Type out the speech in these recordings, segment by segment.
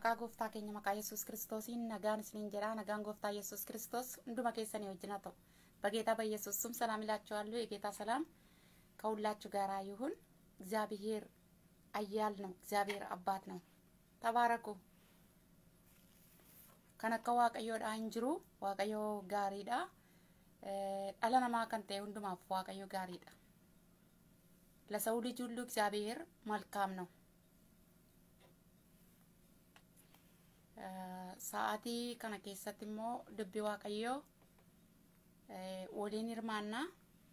Maqaa gooftaa keenya maqaa Yesuus Kiristoosiin nagaan isiniin jedha. Nagaan gooftaa Yesuus Kiristoos hunduma keessanii wajjin haa ta'u። በጌታ በኢየሱስ ስም ሰላም ይላችኋለሁ። የጌታ ሰላም ከሁላችሁ ጋር ይሁን። እግዚአብሔር አያል ነው። እግዚአብሔር አባት ነው። ተባረኩ። kan akka waaqayyoodha hin jiru waaqayyoo gaariidha dhala namaa kan ta'e hundumaaf waaqayyo gaariidha ለሰው ልጅ ሁሉ እግዚአብሔር መልካም ነው sa'aatii kana keessatti immoo dubbi waaqayyoo waliin hirmaannaa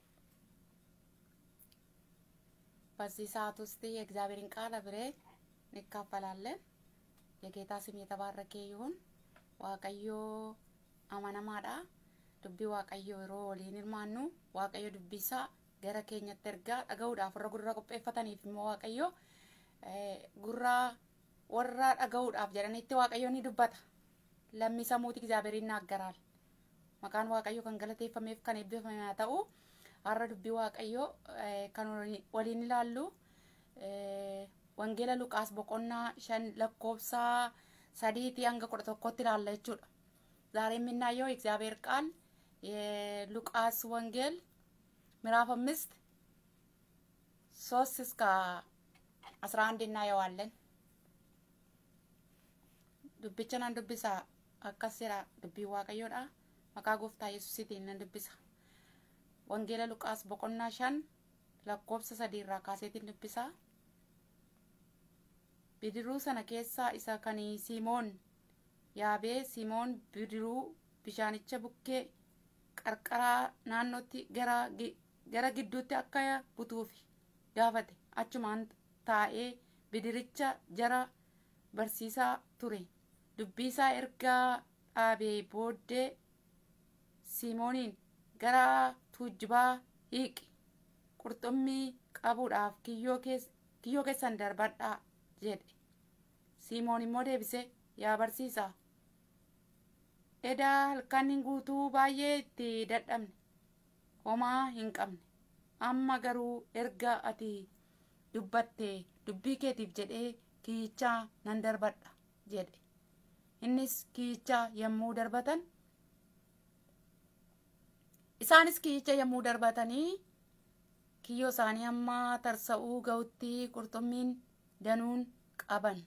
በዚህ ሰዓት ውስጥ የእግዚአብሔርን ቃል አብሬ እንካፈላለን። የጌታ ስም የተባረከ ይሁን። ዋቀዮ አመነማዳ ዱቢ ዋቀዮ yeroo waliin hirmaannu waaqayyo dubbisaa gara keenyatti ergaa dhaga'uudhaaf warra gurra qopheeffataniif immoo waaqayyo gurra warra dhaga'uudhaaf jedhanitti waaqayyo ni dubbata lammii samuuti እግዚአብሔር ይናገራል maqaan waaqayyo kan galateeffameef kan eebbifame haa ta'u har'a dubbii waaqayyo kan waliin ilaallu wangeela luqaas boqonnaa shan lakkoofsa sadiiti hanga kudha tokkotti ilaalla jechuudha ዛሬ የምናየው የእግዚአብሔር ቃል የሉቃስ ወንጌል ምዕራፍ አምስት ሶስት እስከ አስራ አንድ እናየዋለን። ዱብቻን ዱብሳ akkas jedha dubbii waaqayyoodha maqaa gooftaa yesuusitiin nan dubbisa wangeela luqaas boqonnaa shan lakkoofsa sadii irraa kaaseetiin dubbisa bidiruu sana keessaa isa kan simoon yaabee simoon bidiruu bishaanicha bukkee qarqaraa naannootti gara gara gidduutti akka butuuf gaafate achumaan taa'ee bidiricha jara barsiisaa ture dubbiisaa ergaa dhaabee booddee simooniin gara tuujjibaa hiiqi qurxummii qabuudhaaf kiyyoo keessan darbadhaa jedhe simoon immoo deebise yaa barsiisaa edaa halkan guutuu baay'ee itti dadhabne homaa hin qabne amma garuu erga ati dubbatte dubbii keetiif jedhee kiyyichaa nan darbadha jedhe innis kiyyichaa yommuu darbatan isaanis kiyyicha yommuu darbatanii kiyyoo isaanii amma tarsa'uu ga'utti qurxummiin danuun qaban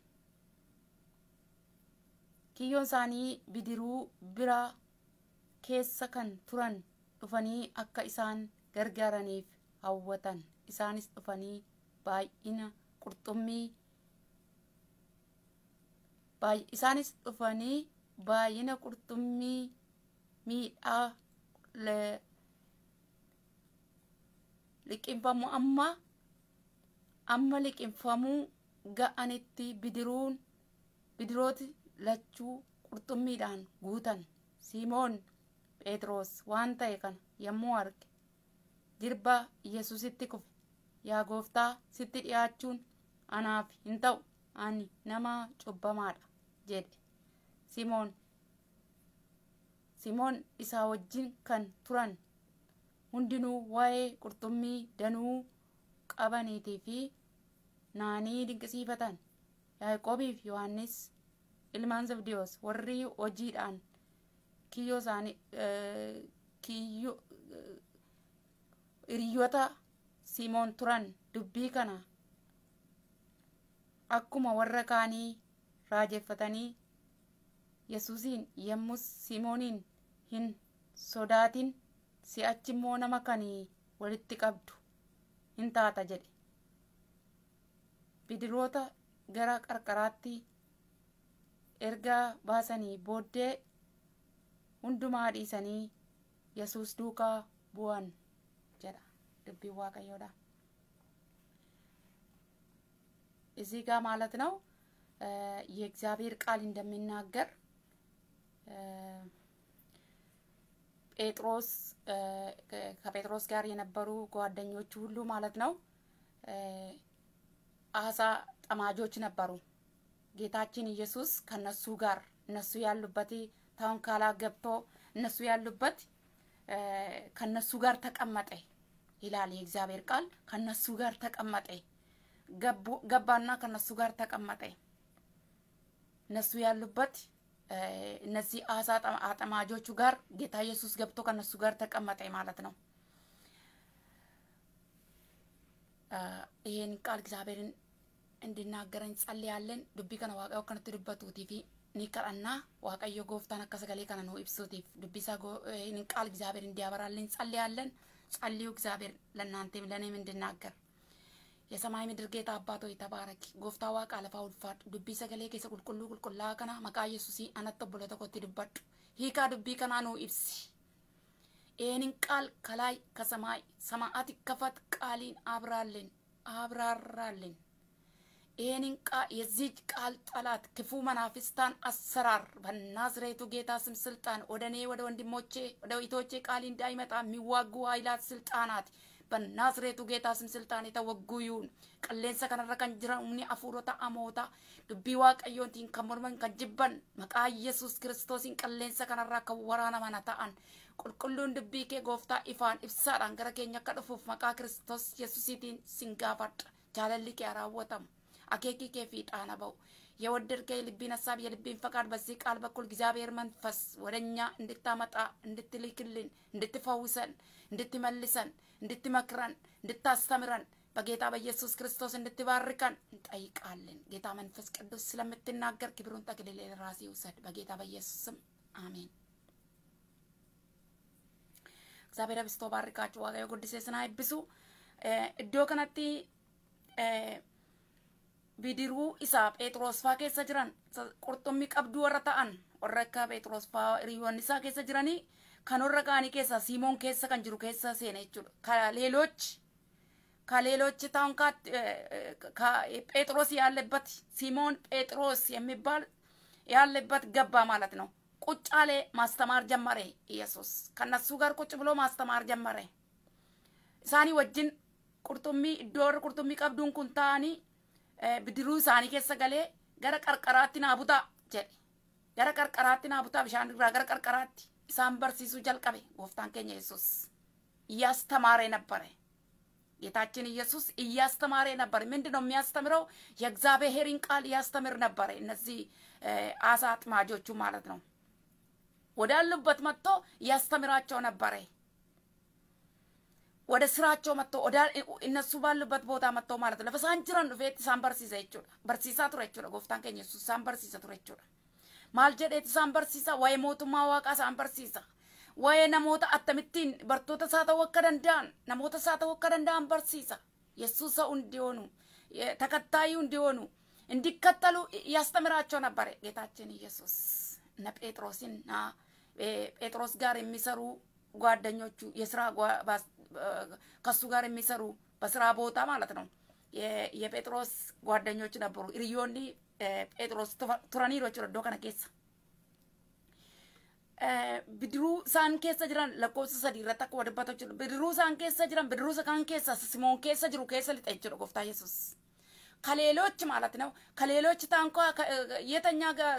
kiyyoon isaanii bidiruu bira keessa kan turan dhufanii akka isaan gargaaraniif hawwatan isaanis dhufanii baay'ina qurxummii isaanis dhufanii baay'ina qurxummii miidhaa liqinfamu amma amma liqinfamuu ga'anitti bidiruun bidirooti lachuu qurxummiidhaan guutan simoon phexros waan ta'e kana yommuu arge jirba yesusitti kufe yaa gooftaa sitti dhiyaachuun anaaf hin ta'u ani nama cubbamaadha jedhe simoon simoon isaa wajjin kan turan hundinuu waa'ee qurxummii danuu qabaniitii fi naanii dinqisiifatan yaaqoobiif yohannis ilmaan zabdiyoos warri hojiidhaan kiyyoo isaanii kiyyoo hiriyoota simoon turan dubbii kana akkuma warra kaanii raajeffatanii yesuusiin yommus simooniin hin sodaatin si'achi immoo nama kanii walitti qabdu hin taata jedhe bidiroota gara qarqaraatti ergaa baasanii booddee hundumaa dhiisanii yesuus duukaa bu'an jedha dubbiin waaqayyoodha እዚህ ጋር ማለት ነው የእግዚአብሔር ቃል እንደሚናገር ጴጥሮስ ከጴጥሮስ ጋር የነበሩ ጓደኞቹ ሁሉ ማለት ነው አሳ ጠማጆች ነበሩ። ጌታችን ኢየሱስ ከነሱ ጋር እነሱ ያሉበት ታንኳላ ገብቶ እነሱ ያሉበት ከነሱ ጋር ተቀመጠ ይላል የእግዚአብሔር ቃል። ከነሱ ጋር ተቀመጠ ገባና ከነሱ ጋር ተቀመጠ። እነሱ ያሉበት እነዚህ አሳ አጠማጆቹ ጋር ጌታ ኢየሱስ ገብቶ ከነሱ ጋር ተቀመጠ ማለት ነው። ይሄን ቃል እግዚአብሔርን እንድናገረን ጸልያለን። ዱቢ ከነ waaqayyo akkanatti dubbatuutii fi ni kadhanna waaqayyo gooftaan akka sagalee kana nu ibsuutiif dubbisaa ይህንን ቃል እግዚአብሔር እንዲያበራልን ጸልያለን። ጸልዩ እግዚአብሔር ለእናንተም ለእኔም እንድናገር የሰማይ ምድር ጌታ አባት ሆይ ተባረክ። ጎፍታ ዋቃ ለፋ ውልፋድ ዱቢ ሰገሌ ኬሰ ቁልቁሉ ቁልቁላ ከና መቃ ኢየሱሲ አነቶ ብሎ ተኮት ድበዱ ሂካ ዱቢ ከና ኑ ኢብሲ ይህንን ቃል ከላይ ከሰማይ ሰማዓት ከፈት ቃሊን አብራልን አብራራልን። ይህንን የዚህ ቃል ጠላት ክፉ መናፍስታን አሰራር በናዝሬቱ ጌታ ስም ስልጣን ወደ እኔ ወደ ወንድሞቼ ወደ እህቶቼ ቃል እንዳይመጣ የሚዋጉ ኃይላት ስልጣናት በናዝሬቱ ጌታ ስም ስልጣን የተወጉ ይሁን። qilleensa kanarra kan jiran humni hafuurota amoota dubbii waaqayyootiin kan morman kan jibban maqaa yesus kiristoosiin qilleensa kanarraa kan waraanaman ta'an qulqulluun dubbii kee gooftaa ifaan ibsaadhaan gara keenya akka dhufuuf maqaa kiristoos yesusiitiin sin gaafadha jaalalli kee raawwatamu akeekii kee fiixaana ba'u የወደድከ የልቤን ሀሳብ የልቤን ፈቃድ በዚህ ቃል በኩል እግዚአብሔር መንፈስ ወደ እኛ እንድታመጣ እንድትልክልን እንድትፈውሰን እንድትመልሰን እንድትመክረን እንድታስተምረን በጌታ በኢየሱስ ክርስቶስ እንድትባርከን እንጠይቃለን። ጌታ መንፈስ ቅዱስ ስለምትናገር ክብሩን ጠቅልል ራሴ ውሰድ። በጌታ በኢየሱስ ስም አሜን። እግዚአብሔር አብዝቶ ባርካችሁ። waaqayyo guddisee isin haa eebbisu. Iddoo kanatti bidiruu isaa Phexros faa keessa jiran qurxummii qabduu warra ta'an warra akka Phexros faa hiriyoonni isaa keessa jiranii kan warra kaanii keessa Simoon keessa kan jiru keessa seene jechuudha. ከሌሎች ከሌሎች ታውን ጴጥሮስ ያለበት ሲሞን ጴጥሮስ የሚባል ያለበት ገባ ማለት ነው። ቁጭ አለ፣ ማስተማር ጀመረ። ኢየሱስ ከነሱ ጋር ቁጭ ብሎ ማስተማር ጀመረ። ኢሳኒ ወጅን ቁርጡሚ ኢዶር ቁርጡሚ ቀብዱን ኩን ታኒ bidiruu isaanii keessa galee gara qarqaraatti naa butaa jedhe gara qarqaraatti naa butaa bishaan irraa gara qarqaraatti isaan barsiisuu jalqabe gooftaan keenya yesus እያስተማረ ነበረ ጌታችን ኢየሱስ እያስተማረ ነበር ምንድን ነው የሚያስተምረው የእግዚአብሔርን ቃል ያስተምር ነበረ እነዚህ አሳ አጥማጆቹ ማለት ነው ወዳሉበት መጥቶ ያስተምራቸው ነበረ ወደ ስራቸው መጥቶ እነሱ ባሉበት ቦታ መጥቶ ማለት ነው ለፈሳን ጅረን ዱፌት ኢሳን በርሲሰ jechuudha barsiisaa ture jechuudha gooftaan keenya yesus isaan barsiisa ture jechuudha maal jedheet isaan barsiisa waa'ee mootummaa waaqaa isaan barsiisa waa'ee namoota akkamittiin bartoota isaa ta'uu akka danda'an namoota isaa ta'uu akka danda'an barsiisa yesuus ሰው እንዲሆኑ ተከታዩ እንዲሆኑ እንዲከተሉ ያስተምራቸው ነበረ ጌታችን ኢየሱስ እነ ጴጥሮስና ጴጥሮስ ጋር የሚሰሩ ጓደኞቹ የስራ ከሱ ጋር የሚሰሩ በስራ ቦታ ማለት ነው። የጴጥሮስ ጓደኞች ነበሩ። ሪዮኒ ጴጥሮስ ቱረኒሮ ጀchuudha iddoo kana keessa. Bidiruu isaan keessa jiran lakkoofsa sadii irratti akkuma dubbatu jechuudha. Bidiruu isaan keessa jiran bidiruu isaan keessa Simoon keessa jiru keessa lixa jechuudha gooftaa Yesuus. ከሌሎች ማለት ነው ከሌሎች ታንኳ የተኛ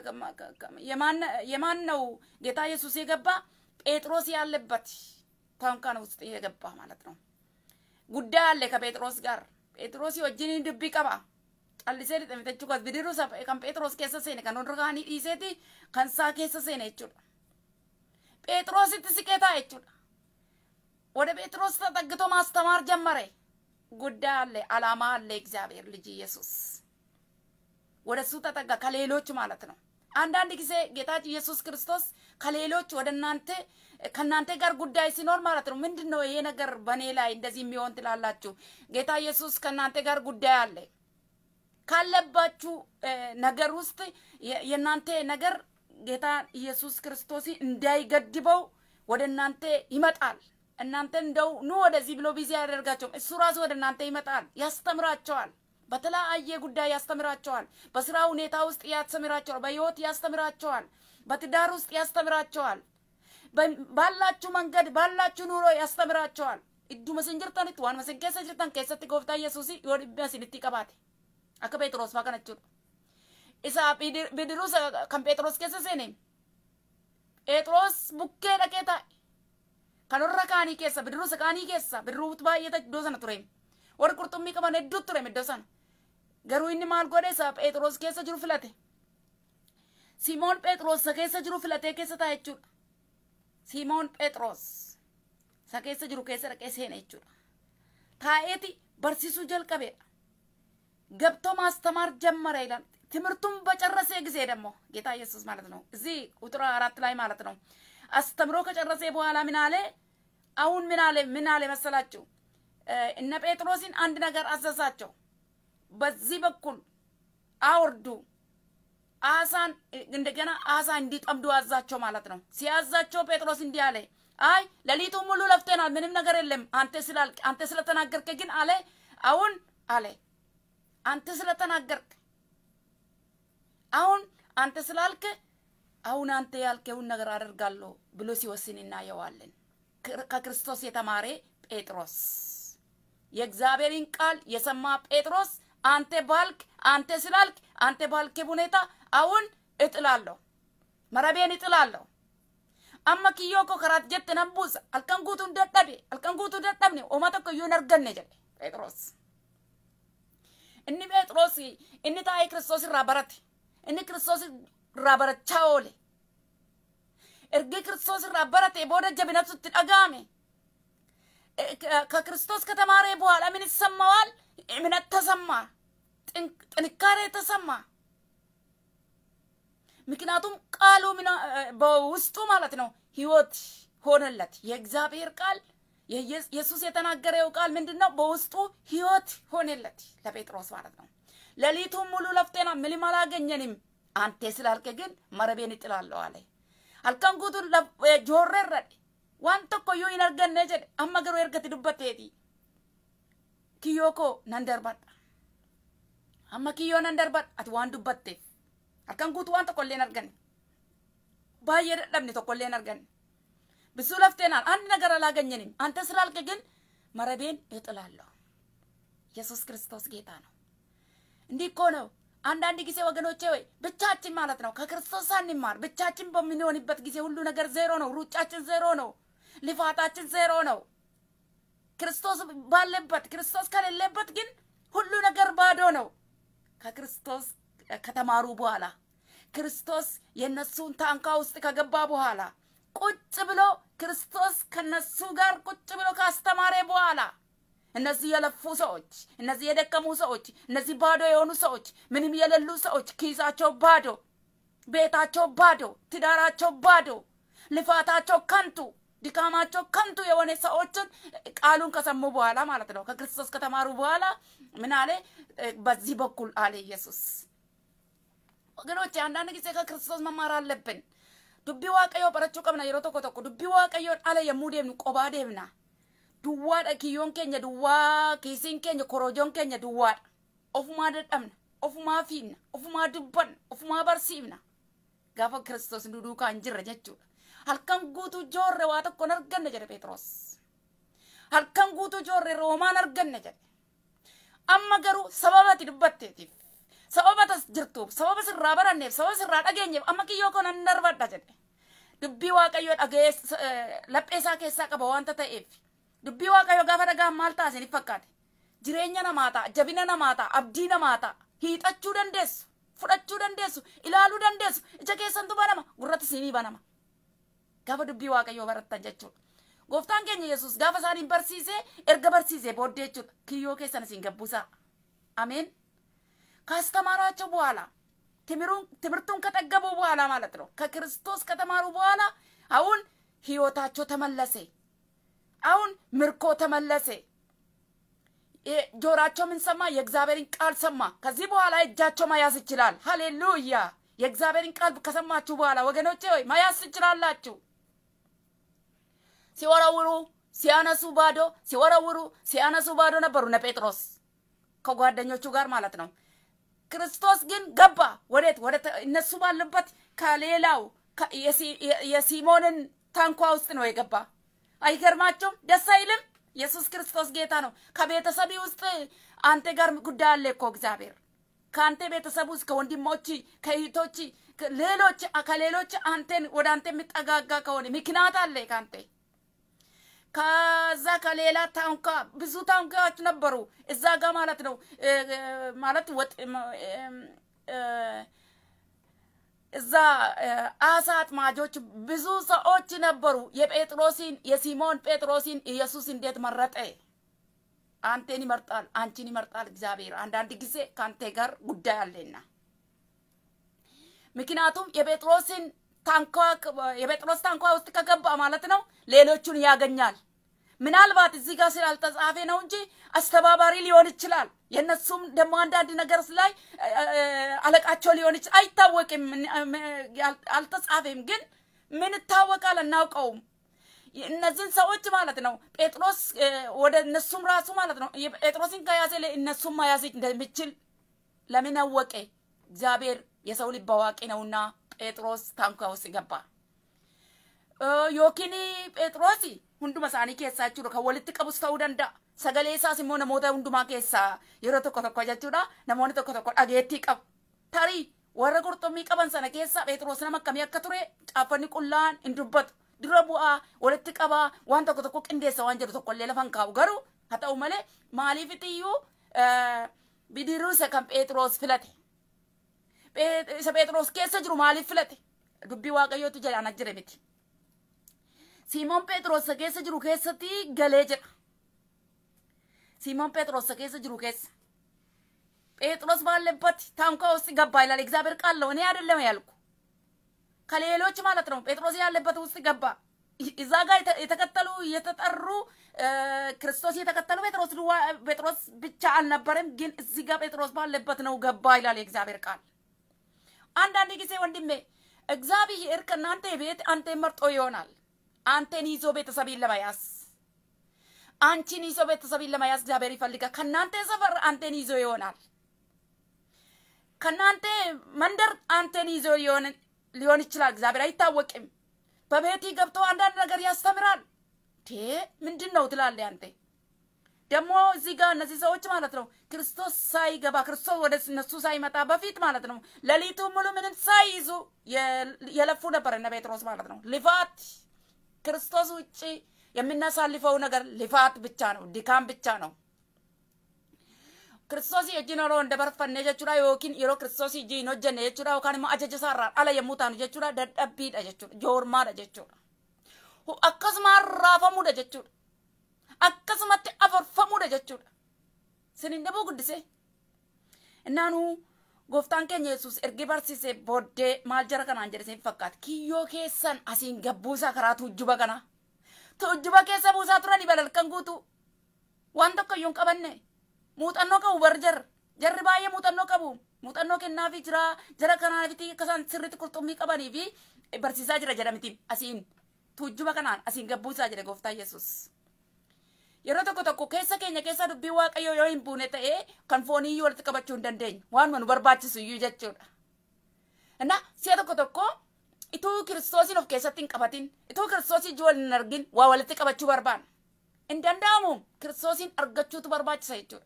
የማን ነው ጌታ ኢየሱስ የገባ ጴጥሮስ ያለበት ታንኳን ውስጥ የገባ ማለት ነው። ጉዳይ አለ ከጴጥሮስ ጋር ጴጥሮስ ወጅን ድቢ ቀባ ጨልሴ ሊጠሚተቹ ከስ ብድሩ ከን ጴጥሮስ ኬሰ ሴነ ከን ወንድርካኒ ዲሴቲ ከንሳ ኬሰ ሴነ jechuudha ጴጥሮሲtti siqeታ jechuudha ወደ ጴጥሮስ ተጠግቶ ማስተማር ጀመረ። ጉዳይ አለ፣ አላማ አለ። እግዚአብሔር ልጅ ኢየሱስ ወደ እሱ ተጠጋ፣ ከሌሎች ማለት ነው። አንዳንድ ጊዜ ጌታ ኢየሱስ ክርስቶስ ከሌሎች ወደ እናንተ ከእናንተ ጋር ጉዳይ ሲኖር ማለት ነው። ምንድን ነው ይሄ ነገር በእኔ ላይ እንደዚህ የሚሆን ትላላችሁ? ጌታ ኢየሱስ ከእናንተ ጋር ጉዳይ አለ ካለባችሁ ነገር ውስጥ የእናንተ ነገር ጌታ ኢየሱስ ክርስቶስ እንዳይገድበው ወደ እናንተ ይመጣል። እናንተ እንደው ኑ ወደዚህ ብሎ ቢዚ ያደርጋቸውም እሱ ራሱ ወደ እናንተ ይመጣል፣ ያስተምራቸዋል። በተለያየ ጉዳይ ያስተምራቸዋል። በስራ ሁኔታ ውስጥ ያስተምራቸዋል። በህይወት ያስተምራቸዋል። በትዳር ውስጥ ያስተምራቸዋል። ባላችሁ መንገድ ባላችሁ ኑሮ ያስተምራቸዋል። idduma isin jirtanitti waan isin keessa jirtan keessatti gooftaa yesuus yoo dhibba isinitti qabaate akka phexros faa kana jechuudha. Isa bidiruu kan phexros keessa seene phexros bukkee dhaqee taa'e kan warra kaanii keessa bidiruu isa kaanii keessa bidiruu baay'ee iddoo sana ture warri qurxummii qaban hedduu ture iddoo sana garuu inni maal godhe isa phexros keessa jiru filate Simoon Phexros isa keessa jiru filatee keessa taa'e jechuudha. Simoon Phexros isa keessa jiru keessa dhaqee seene jechuudha. Taa'eeti barsiisuu jalqabeedha. ገብቶ ማስተማር ጀመረ ይላል። ትምህርቱን በጨረሰ ጊዜ ደግሞ ጌታ ኢየሱስ ማለት ነው እዚህ ቁጥር አራት ላይ ማለት ነው አስተምሮ ከጨረሰ በኋላ ምን አለ? አሁን ምን አለ? ምን አለ መሰላችሁ? እነ ጴጥሮስን አንድ ነገር አዘዛቸው። በዚህ በኩል አውርዱ አሳን እንደገና አሳ እንዲጠምዱ አዛቸው ማለት ነው። ሲያዛቸው ጴጥሮስ እንዲህ አለ፣ አይ ሌሊቱ ሙሉ ለፍተናል፣ ምንም ነገር የለም። አንተ ስላልክ አንተ ስለተናገርክ ግን አለ አሁን አለ አንተ ስለተናገርክ አሁን አንተ ስላልክ አሁን አንተ ያልከውን ነገር አደርጋለሁ ብሎ ሲወስን እናየዋለን። ከክርስቶስ የተማረ ጴጥሮስ የእግዚአብሔርን ቃል የሰማ ጴጥሮስ አንተ ባልክ አንተ ስላልክ አንተ ባልክ ሁኔታ አሁን እጥላለሁ፣ መረቤን እጥላለሁ። amma kiyyoo koo karaat jette nan buusa halkan guutuu hin dadhabe halkan guutuu dadhabne oma tokko iyyuu hin arganne jedhe phexros inni phexros inni taa'ee kiristoos irraa barate inni kiristoos irraa barachaa oole ergi kiristoos irraa barate booda jabinatu itti dhaga'ame ከክርስቶስ ከተማረ በኋላ ምን ይሰማዋል? እምነት ተሰማ፣ ጥንካሬ ተሰማ። ምክንያቱም ቃሉ በውስጡ ማለት ነው ህይወት ሆነለት። የእግዚአብሔር ቃል ኢየሱስ የተናገረው ቃል ምንድን ነው? በውስጡ ህይወት ሆነለት ለጴጥሮስ ማለት ነው። ሌሊቱን ሙሉ ለፍቴና ምንም አላገኘንም፣ አንተ ስላልክ ግን መረቤን እጥላለሁ አለ። halkan guutuu joorree irradhe waan tokko iyyuu hin arganne jedhe amma garuu ergati dubbatteeti kiyyoo koo nan darbadha amma kiyyoo nan darbadha ati waan dubbatteef halkan guutuu waan tokko illee hin arganne baay'ee dadhabne tokko illee hin arganne bisuu lafteenaan አንድ ነገር አላገኘንም አንተ ስላልክ ግን መረቤን እጥላለሁ ኢየሱስ ክርስቶስ ጌታ ነው እንዲህ እኮ ነው አንዳንድ ጊዜ ወገኖቼ ወይ ብቻችን ማለት ነው ከክርስቶስ ሳንማር ብቻችን በምንሆንበት ጊዜ ሁሉ ነገር ዜሮ ነው ሩጫችን ዜሮ ነው ልፋታችን ዜሮ ነው ክርስቶስ ባለበት ክርስቶስ ከሌለበት ግን ሁሉ ነገር ባዶ ነው ከክርስቶስ ከተማሩ በኋላ ክርስቶስ የነሱን ታንኳ ውስጥ ከገባ በኋላ ቁጭ ብሎ ክርስቶስ ከነሱ ጋር ቁጭ ብሎ ካስተማረ በኋላ እነዚህ የለፉ ሰዎች፣ እነዚህ የደከሙ ሰዎች፣ እነዚህ ባዶ የሆኑ ሰዎች፣ ምንም የሌሉ ሰዎች፣ ኪሳቸው ባዶ፣ ቤታቸው ባዶ፣ ትዳራቸው ባዶ፣ ልፋታቸው ከንቱ፣ ድካማቸው ከንቱ የሆነ ሰዎችን ቃሉን ከሰሙ በኋላ ማለት ነው ከክርስቶስ ከተማሩ በኋላ ምን አለ? በዚህ በኩል አለ ኢየሱስ። ወገኖች አንዳንድ ጊዜ ከክርስቶስ መማር አለብን። ዱቢ ዋቀዮ በረቹ ቀብና የሮ ቶኮ ቶኮ ዱቢ ዋቀዮ አለ የሙ ዴምኑ ቆባ ዴምና duwwaadha kiyyoon keenya duwwaa kiisiin keenya korojoon keenya duwwaadha ofumaa dadhabna ofumaa fiinna ofumaa dubbanna ofumaa barsiifna gaafa kiristoos nu duukaa hin jirre jechuudha halkan guutuu joorre waa tokko hin arganne jedhe phexros halkan guutuu joorre roomaan arganne jedhe amma garuu sababa ati dubbatteetiif sababa tas jirtuuf sababa sirraa baranneef sababa sirraa dhageenyeef amma kiyyoo koo nan darbadha jedhe dubbii waaqayyoo dhaga'ee lapheesaa keessaa qaba wanta ta'eef dubbii waaqayyo gaafa dhagaan maal ta'a isiniif fakkaate jireenya namaa ta'a jabina namaa ta'a abdii namaa ta'a hiixachuu dandeessu fudhachuu dandeessu ilaaluu dandeessu ija keessantu banama gurratti siinii banama gaafa dubbii waaqayyoo barattan jechuudha gooftaan keenya yesus gaafa isaaniin barsiisee erga barsiisee booddee jechuudha kiyyoo keessan isin gabbusaa አሜን ካስተማራቸው በኋላ ትምህርቱን ከጠገቡ በኋላ ማለት ነው ከክርስቶስ ከተማሩ በኋላ አሁን ህይወታቸው ተመለሰ አሁን ምርኮ ተመለሰ። ጆራቸው ምን ሰማ? የእግዚአብሔርን ቃል ሰማ። ከዚህ በኋላ እጃቸው መያዝ ይችላል። ሃሌሉያ! የእግዚአብሔርን ቃል ከሰማችሁ በኋላ ወገኖቼ ሆይ መያዝ ትችላላችሁ። ሲወረውሩ ሲያነሱ ባዶ፣ ሲወረውሩ ሲያነሱ ባዶ ነበሩ እነ ጴጥሮስ ከጓደኞቹ ጋር ማለት ነው። ክርስቶስ ግን ገባ። ወዴት? ወደ እነሱ ባሉበት ከሌላው የሲሞንን ታንኳ ውስጥ ነው የገባ። አይገርማችሁም? ደስ አይልም? ኢየሱስ ክርስቶስ ጌታ ነው። ከቤተሰብ ውስጥ አንተ ጋር ጉዳይ አለ እኮ እግዚአብሔር ከአንተ ቤተሰብ ውስጥ ከወንድሞች ከእህቶች ሌሎች ከሌሎች አንተን ወደ አንተ የሚጠጋጋ ከሆነ ምክንያት አለ ከአንተ ከዛ ከሌላ ታንኳ ብዙ ታንኳዎች ነበሩ እዛ ጋር ማለት ነው ማለት ወጥ እዛ አሳ አጥማጆች ብዙ ሰዎች ነበሩ። የጴጥሮሲን የሲሞን ጴጥሮሲን ኢየሱስ እንዴት መረጠ? አንቴን ይመርጣል፣ አንቺን ይመርጣል እግዚአብሔር። አንዳንድ ጊዜ ከአንተ ጋር ጉዳይ አለና ምክንያቱም የጴጥሮስን ታንኳ የጴጥሮስ ታንኳ ውስጥ ከገባ ማለት ነው ሌሎቹን ያገኛል። ምናልባት እዚህ ጋር ስላልተጻፈ ነው እንጂ አስተባባሪ ሊሆን ይችላል። የእነሱም ደግሞ አንዳንድ ነገር ላይ አለቃቸው ሊሆን ይችላል። አይታወቅም፣ አልተጻፈም። ግን ምን ይታወቃል? አናውቀውም። እነዚህን ሰዎች ማለት ነው ጴጥሮስ ወደ እነሱም ራሱ ማለት ነው ጴጥሮስን ከያዘ እነሱም መያዝ እንደሚችል ለምን አወቀ? እግዚአብሔር የሰው ልብ አዋቂ ነውና ጴጥሮስ ታንኳ ውስጥ ገባ። ዮኪን ጴጥሮስ hunduma isaanii keessaa jechuudha kan walitti qabus ta'uu danda'a. Sagalee isaas immoo namoota hundumaa keessaa yeroo tokko tokko jechuudha namoonni tokko tokko dhageettii qabu. Tarii warra qurxummii qaban sana keessaa Phexros nama akkamii akka ture caaffanni qullaan hin dubbatu. Dura bu'aa walitti qabaa waan tokko tokko qindeessa waan jedhu tokkollee lafa hin kaa'u garuu haa ta'u malee maaliif iyyuu bidiruu isa kan Phexros filate. Isa Phexros keessa jiru maaliif filate? Dubbii waaqayyootu jedhaan ajjire miti. Simoon Phexros keessa jiru keessatti galee jedha. Simoon Phexros keessa jiru keessa ጴጥሮስ ባለበት ታንኳ ውስጥ ገባ ይላል እግዚአብሔር ቃል ነው። እኔ አይደለም ያልኩ ከሌሎች ማለት ነው። ጴጥሮስ ያለበት ውስጥ ገባ። እዛ ጋር የተከተሉ የተጠሩ ክርስቶስ የተከተሉ ጴጥሮስ ጴጥሮስ ብቻ አልነበረም፣ ግን እዚህ ጋር ጴጥሮስ ባለበት ነው ገባ ይላል የእግዚአብሔር ቃል። አንዳንድ ጊዜ ወንድሜ እግዚአብሔር ከእናንተ ቤት አንተ መርጦ ይሆናል። አንተን ይዞ ቤተሰብን ለመያዝ አንቺን ይዞ ቤተሰብን ለመያዝ እግዚአብሔር ይፈልጋል። ከእናንተ ሰፈር አንተን ይዞ ይሆናል። ከእናንተ መንደር አንተን ይዞ ሊሆን ይችላል። እግዚአብሔር አይታወቅም። በቤት ገብቶ አንዳንድ ነገር ያስተምራል። ቴ ምንድን ነው ትላለህ አንተ። ደግሞ እዚህ ጋር እነዚህ ሰዎች ማለት ነው ክርስቶስ ሳይገባ ክርስቶስ ወደ እነሱ ሳይመጣ በፊት ማለት ነው ሌሊቱ ሙሉ ምንም ሳይይዙ የለፉ ነበር እነ ጴጥሮስ ማለት ነው ልፋት ክርስቶስ ውጭ የምናሳልፈው ነገር ልፋት ብቻ ነው፣ ድካም ብቻ ነው። ክርስቶስ ejjiin yeroo hin dabarfanne jechuudha yookiin yeroo ክርስቶስ ejji hin hojjenne jechuudha yookaan immoo ajaja isaarraa ala yommuu taanu jechuudha dadhabbiidha jechuudha joormaadha jechuudha akkasuma raafamuudha jechuudha akkasumatti afarfamuudha jechuudha sin hin dhabuu guddise innaanu gooftaan keenya yesus ergi barsiise booddee maal jara kanaan jedhe sin fakkaata kiyyoo keessan asiin gabbuusaa karaa tuujjuba kana tuujjuba keessa buusaa turani balalkan guutu waan tokko iyyuu hin qabanne muuxannoo qabu bar jar jarri baay'ee muuxannoo qabu muuxannoo kennaafi jira jara kanaafiti akkasaan sirritti qurxummii qabanii fi barsiisaa jira jedhamitiin asiin tuujjuba kanaan asiin gabbuusaa jedhe gooftaan yesus yeroo tokko tokko keessa keenya keessa dubbii waaqayyoo yoo hin buune ta'ee kan foonii walitti qabachuu hin dandeenyu waanuma nu barbaachisu iyyuu jechuudha. እና si'a tokko tokko ituu kiristoosiin of keessatti hin qabatin ituu kiristoosii ijoo waliin hin argin waa walitti qabachuu barbaanna. Hin danda'amu kiristoosiin argachuutu barbaachisa jechuudha.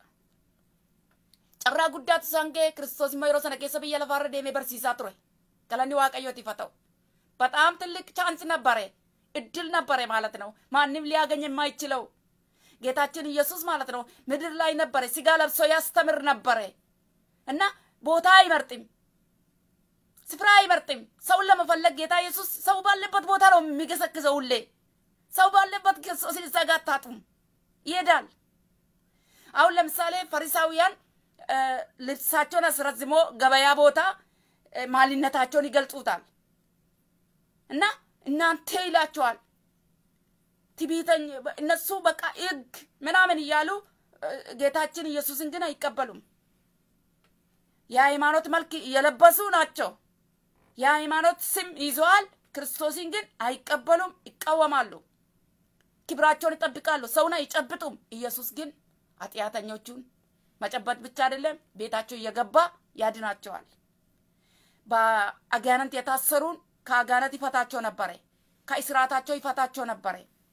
Carraa guddaatu isaan ga'e kiristoos immoo yeroo sana keessa biyya lafaarra deemee barsiisaa ture. Galanni waaqayyootiif haa ta'u. በጣም ትልቅ ቻንስ ነበረ፣ እድል ነበረ ማለት ነው። ማንም ሊያገኝ የማይችለው ጌታችን ኢየሱስ ማለት ነው ምድር ላይ ነበረ፣ ስጋ ለብሶ ያስተምር ነበረ እና ቦታ አይመርጥም፣ ስፍራ አይመርጥም። ሰውን ለመፈለግ ጌታ ኢየሱስ ሰው ባለበት ቦታ ነው የሚገሰግሰው። ሁሌ ሰው ባለበት ክርስቶስን እዛ ጋር አታጡም፣ ይሄዳል። አሁን ለምሳሌ ፈሪሳውያን ልብሳቸውን አስረዝሞ ገበያ ቦታ ማንነታቸውን ይገልጹታል እና እናንተ ይላቸዋል ትዕቢተኝ እነሱ በቃ ሕግ ምናምን እያሉ ጌታችን ኢየሱስን ግን አይቀበሉም። የሃይማኖት መልክ እየለበሱ ናቸው። የሃይማኖት ስም ይዘዋል። ክርስቶስን ግን አይቀበሉም፣ ይቃወማሉ። ክብራቸውን ይጠብቃሉ። ሰውን አይጨብጡም። ኢየሱስ ግን ኃጢአተኞቹን መጨበጥ ብቻ አይደለም፣ ቤታቸው እየገባ ያድናቸዋል። በአጋንንት የታሰሩን ከአጋንንት ይፈታቸው ነበረ። ከእስራታቸው ይፈታቸው ነበረ።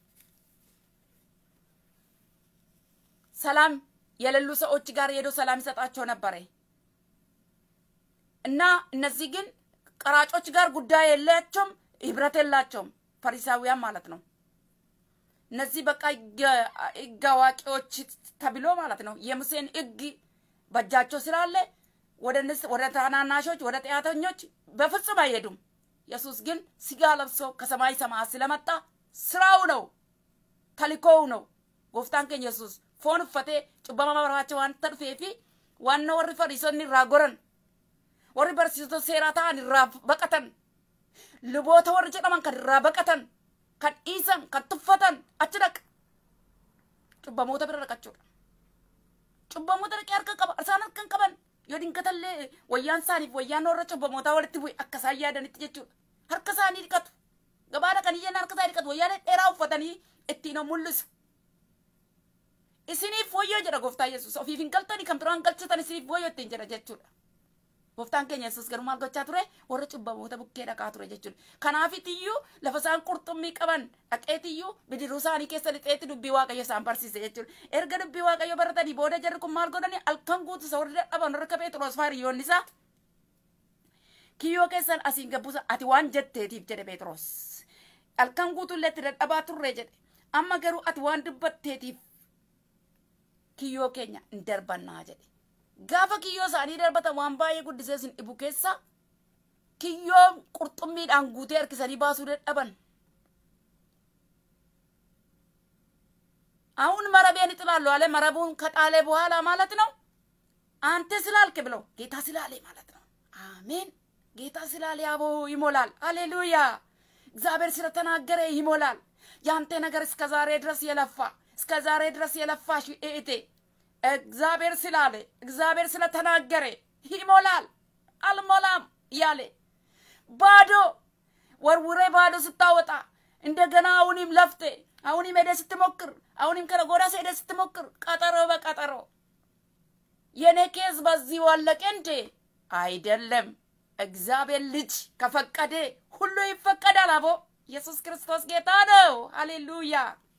ሰላም የሌሉ ሰዎች ጋር ሄዶ ሰላም ይሰጣቸው ነበረ እና እነዚህ ግን ቀራጮች ጋር ጉዳይ የላቸውም፣ ህብረት የላቸውም። ፈሪሳውያን ማለት ነው። እነዚህ በቃ ህግ አዋቂዎች ተብሎ ማለት ነው የሙሴን ህግ በእጃቸው ስላለ ወደ ታናናሾች ወደ ጢአተኞች በፍጹም አይሄዱም። ኢየሱስ ግን ስጋ ለብሶ ከሰማይ ሰማያት ስለመጣ ስራው ነው፣ ተልኮው ነው። ጎፍታን keenya yesus foon uffatee cubbama barbaacha waan dhufee fi waan warri fariisonni irraa goran warri barsiisota seeraa ta'an irraa baqatan luboota warri jedhaman kan irraa baqatan kan dhiisan kan tuffatan achi dhaqa cubbamoota bira dhaqachuudha. Cubbamoota dhaqee harka qaba isaan harka hin qaban yoo dinkatallee wayyaan isaaniif wayyaan warra cubbamootaa walitti bu'e akka isaan yaadanitti jechuudha. Harka isaanii dhiqatu. Gabaa dhaqanii jennaan harka isaanii dhiqatu wayyaa dheeraa uffatanii ittiin mul'isu. Isiniif wayyoo jedha gooftaa Yesuus ofiif hin galtanii kan biraan galchatan isiniif wayyoo ittiin jedha jechuudha. Gooftaan keenya Yesuus garuu maal gochaa ture warra cubbamoota bukkee dhaqaa ture jechuudha. Kanaafitiyyuu lafa isaan qurxummii qaban dhaqeetiyyuu bidiruu isaanii keessa lixeetti dubbii waaqayyo isaan barsiise jechuudha. Erga dubbii waaqayyo baratanii booda jarri kun maal godhani halkan guutu isa warri dadhaban warra Phexros faariyoonni isaa. Kiyyoo keessan asiin gabbuusa ati waan jetteetiif jedhe Phexros. Halkan guutuullee itti dadhabaa turre jedhe. Amma garuu ati waan dubbatteetiif kiyyoo keenya hin darbannaa jedhe. Gaafa kiyyoo isaanii darbatan waan baay'ee guddisee isin dhibu keessa kiyyoo qurxummiidhaan guutee harkisanii baasuu dadhaban. አሁን መረቤን ይጥላሉ አለ። መረቡን ከጣለ በኋላ ማለት ነው አንተ ስላልክ ብለው ጌታ ስላለ ማለት ነው። አሜን። ጌታ ስላለ አቦ ይሞላል። አሌሉያ። እግዚአብሔር ስለተናገረ ይሞላል። ያንተ ነገር እስከ ዛሬ ድረስ የለፋ እስከ ዛሬ ድረስ የለፋሽ እህቴ እግዚአብሔር ስላለ እግዚአብሔር ስለተናገረ ይሞላል። አልሞላም ያለ ባዶ ወርውሬ ባዶ ስታወጣ እንደገና አሁንም ለፍቴ አሁንም ሄደ ስትሞክር አሁንም ከነጎዳ ሄደ ስትሞክር ቀጠሮ በቀጠሮ የኔ ኬዝ በዚህ ዋለቀ እንዴ? አይደለም። እግዚአብሔር ልጅ ከፈቀደ ሁሉ ይፈቀዳል። አቦ ኢየሱስ ክርስቶስ ጌታ ነው። ሃሌሉያ።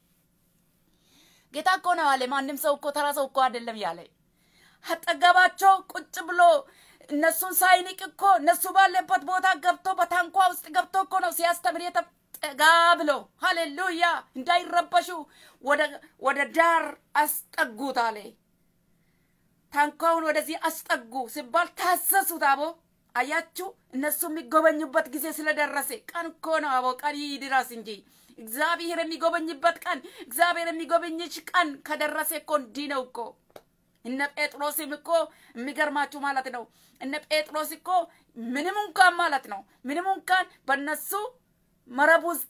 ጌታ እኮ ነው አለ። ማንም ሰው እኮ ተራ ሰው እኮ አይደለም ያለ። አጠገባቸው ቁጭ ብሎ እነሱን ሳይንቅ እኮ እነሱ ባለበት ቦታ ገብቶ በታንኳ ውስጥ ገብቶ እኮ ነው ሲያስተምር ጠጋ ብሎ ሃሌሉያ፣ እንዳይረበሹ ወደ ዳር አስጠጉት አለ። ታንኳውን ወደዚህ አስጠጉ ሲባል ታሰሱት። አቦ አያችሁ፣ እነሱ የሚጎበኙበት ጊዜ ስለደረሰ ቀን እኮ ነው። አቦ ቀን ይድረስ እንጂ እግዚአብሔር የሚጎበኝበት ቀን እግዚአብሔር የሚጎበኝሽ ቀን ከደረሰ እኮ እንዲህ ነው እኮ። እነ ጴጥሮስም እኮ የሚገርማችሁ ማለት ነው። እነ ጴጥሮስ እኮ ምንም እንኳን ማለት ነው ምንም እንኳን በነሱ መረብ ውስጥ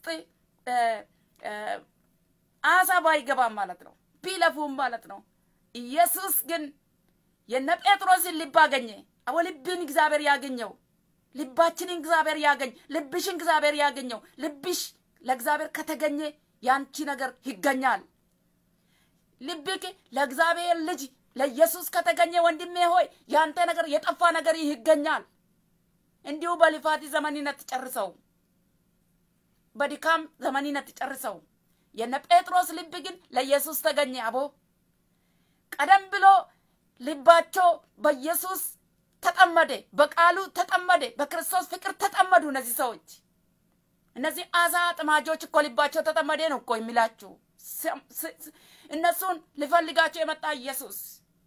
አሳ ባይገባም ማለት ነው ቢለፉም ማለት ነው። ኢየሱስ ግን የነ ጴጥሮስን ልብ አገኘ። አቦ ልብን እግዚአብሔር ያገኘው፣ ልባችንን እግዚአብሔር ያገኝ፣ ልብሽን እግዚአብሔር ያገኘው። ልብሽ ለእግዚአብሔር ከተገኘ ያንቺ ነገር ይገኛል። ልብክ ለእግዚአብሔር ልጅ ለኢየሱስ ከተገኘ ወንድሜ ሆይ ያንተ ነገር የጠፋ ነገር ይገኛል። እንዲሁ በልፋት ዘመንነት ጨርሰው በድካም ዘመንነት ጨርሰው። የነ ጴጥሮስ ልብ ግን ለኢየሱስ ተገኘ። አቦ ቀደም ብሎ ልባቸው በኢየሱስ ተጠመደ፣ በቃሉ ተጠመደ፣ በክርስቶስ ፍቅር ተጠመዱ። እነዚህ ሰዎች እነዚህ አሳ ጥማጆች እኮ ልባቸው ተጠመደ ነው እኮ የሚላችሁ። እነሱን ሊፈልጋቸው የመጣ ኢየሱስ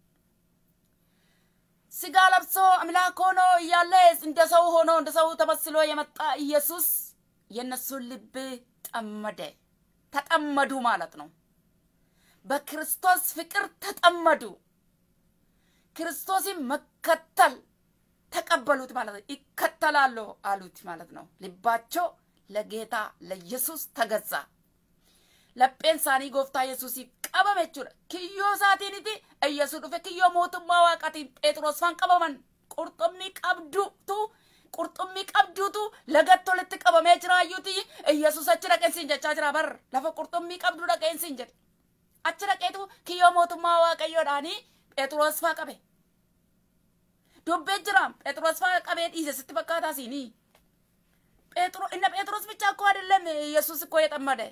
ስጋ ለብሶ አምላክ ሆኖ እያለ እንደ ሰው ሆኖ እንደ ሰው ተመስሎ የመጣ ኢየሱስ የእነሱን ልብ ጠመደ። ተጠመዱ ማለት ነው። በክርስቶስ ፍቅር ተጠመዱ። ክርስቶስን መከተል ተቀበሉት ማለት ነው። ይከተላሉ አሉት ማለት ነው። ልባቸው ለጌታ ለኢየሱስ ተገዛ። lapheen isaanii gooftaa yesuusii qabame jechuudha. Kiyyoo isaatiiniti Iyyasuus dhufe kiyyoo mootummaa waaqaatiin Phexros faan qabaman qurxummii qabduutu qurxummii qabduutu lagatti walitti qabamee jiraayyuuti Iyyasuus achi dhaqeensiin jechaa jira bar lafa qurxummii qabduu dhaqeensiin jedhe. Achi dhaqeetu kiyyoo mootummaa waaqayyoodhaanii Phexros faa qabe. Dubbee jira Phexros faa qabee dhiise sitti fakkaataa siinii. እነ ጴጥሮስ ብቻ እኮ አይደለም ኢየሱስ እኮ የጠመደ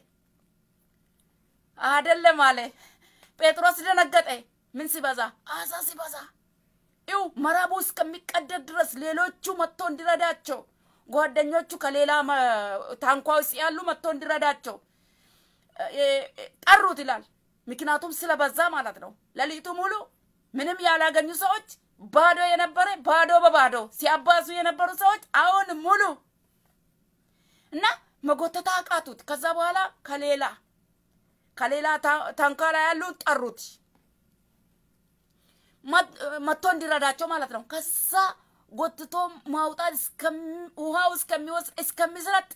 አይደለም አለ። ጴጥሮስ ደነገጠ። ምን ሲበዛ? አሳ ሲበዛ። ይው መረቡ እስከሚቀደድ ድረስ ሌሎቹ መጥቶ እንዲረዳቸው ጓደኞቹ ከሌላ ታንኳ ውስጥ ያሉ መጥቶ እንዲረዳቸው ጠሩት ይላል። ምክንያቱም ስለበዛ ማለት ነው። ሌሊቱ ሙሉ ምንም ያላገኙ ሰዎች ባዶ የነበረ ባዶ በባዶ ሲያባሱ የነበሩ ሰዎች አሁን ሙሉ እና መጎተታ አቃቱት። ከዛ በኋላ ከሌላ ከሌላ ታንኳ ላይ ያሉ ጠሩት መጥቶ እንዲረዳቸው ማለት ነው። ከዛ ጎትቶ ማውጣት ውሃው እስከሚወስድ እስከሚስረጥ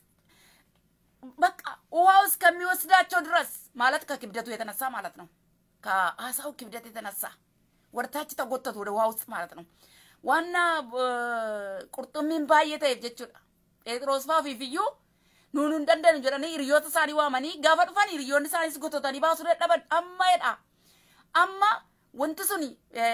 በቃ ውሃው እስከሚወስዳቸው ድረስ ማለት ከክብደቱ የተነሳ ማለት ነው። ከአሳው ክብደት የተነሳ ወደታች ተጎተቱ ወደ ውሃ ውስጥ ማለት ነው። ዋና ቁርጡሚን ባየተ jechuudha. Phexros faa fi fiyyuu nuun hin dandeenyu jedhanii hiriyoota isaanii waamanii gaafa dhufan hiriyoonni isaaniis gototanii baasuu dadhaban amma jedha. Amma wanti suni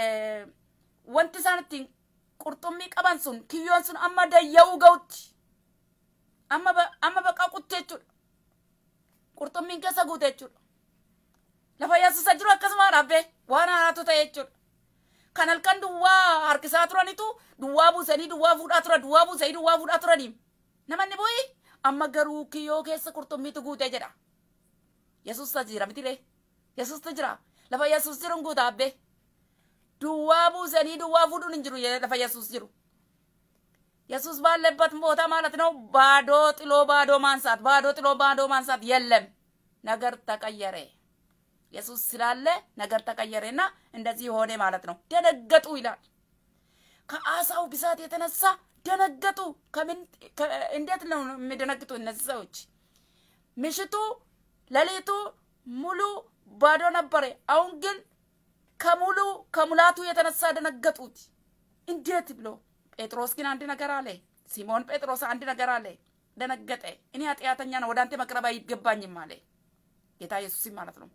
wanti isaan ittiin qurxummii qaban sun kiyyoon sun amma dayya'uu ga'utti amma amma baqaa qutte jechuudha. Qurxummiin keessa guute jechuudha. Lafa yaasusa jiru akkasuma dhaabbee waan haaraatu ta'e jechuudha. Kan halkan duwwaa harkisaa turanitu duwwaa buusanii duwwaa fuudhaa turan duwwaa buusanii duwwaa fuudhaa turanii. Namanni bu'ii amma garuu kiyyoo keessa qurxummiitu guute jedha. Yesuus ta jira mitilee. Yesuus ta jira. Lafa Yesuus jiru guuta abbee. Duwwaa buusanii duwwaa fuudhuun hin jiru lafa Yesuus jiru. ኢየሱስ ባለበት ቦታ ማለት ነው። ባዶ ጥሎ ባዶ ማንሳት፣ ባዶ ጥሎ ባዶ ማንሳት የለም። ነገር ተቀየረ። ኢየሱስ ስላለ ነገር ተቀየረና እንደዚህ ሆነ ማለት ነው። ደነገጡ ይላል። ከአሳው ብዛት የተነሳ ደነገጡ። ከምን እንዴት ነው የሚደነግጡ እነዚህ ሰዎች? ምሽቱ ሌሊቱ ሙሉ ባዶ ነበረ። አሁን ግን ከሙሉ ከሙላቱ የተነሳ ደነገጡት። እንዴት ብሎ ጴጥሮስ ግን አንድ ነገር አለ። ሲሞን ጴጥሮስ አንድ ነገር አለ። ደነገጠ። እኔ ኃጢአተኛ ነው፣ ወደ አንተ መቅረብ አይገባኝም አለ ጌታ ኢየሱስም ማለት ነው።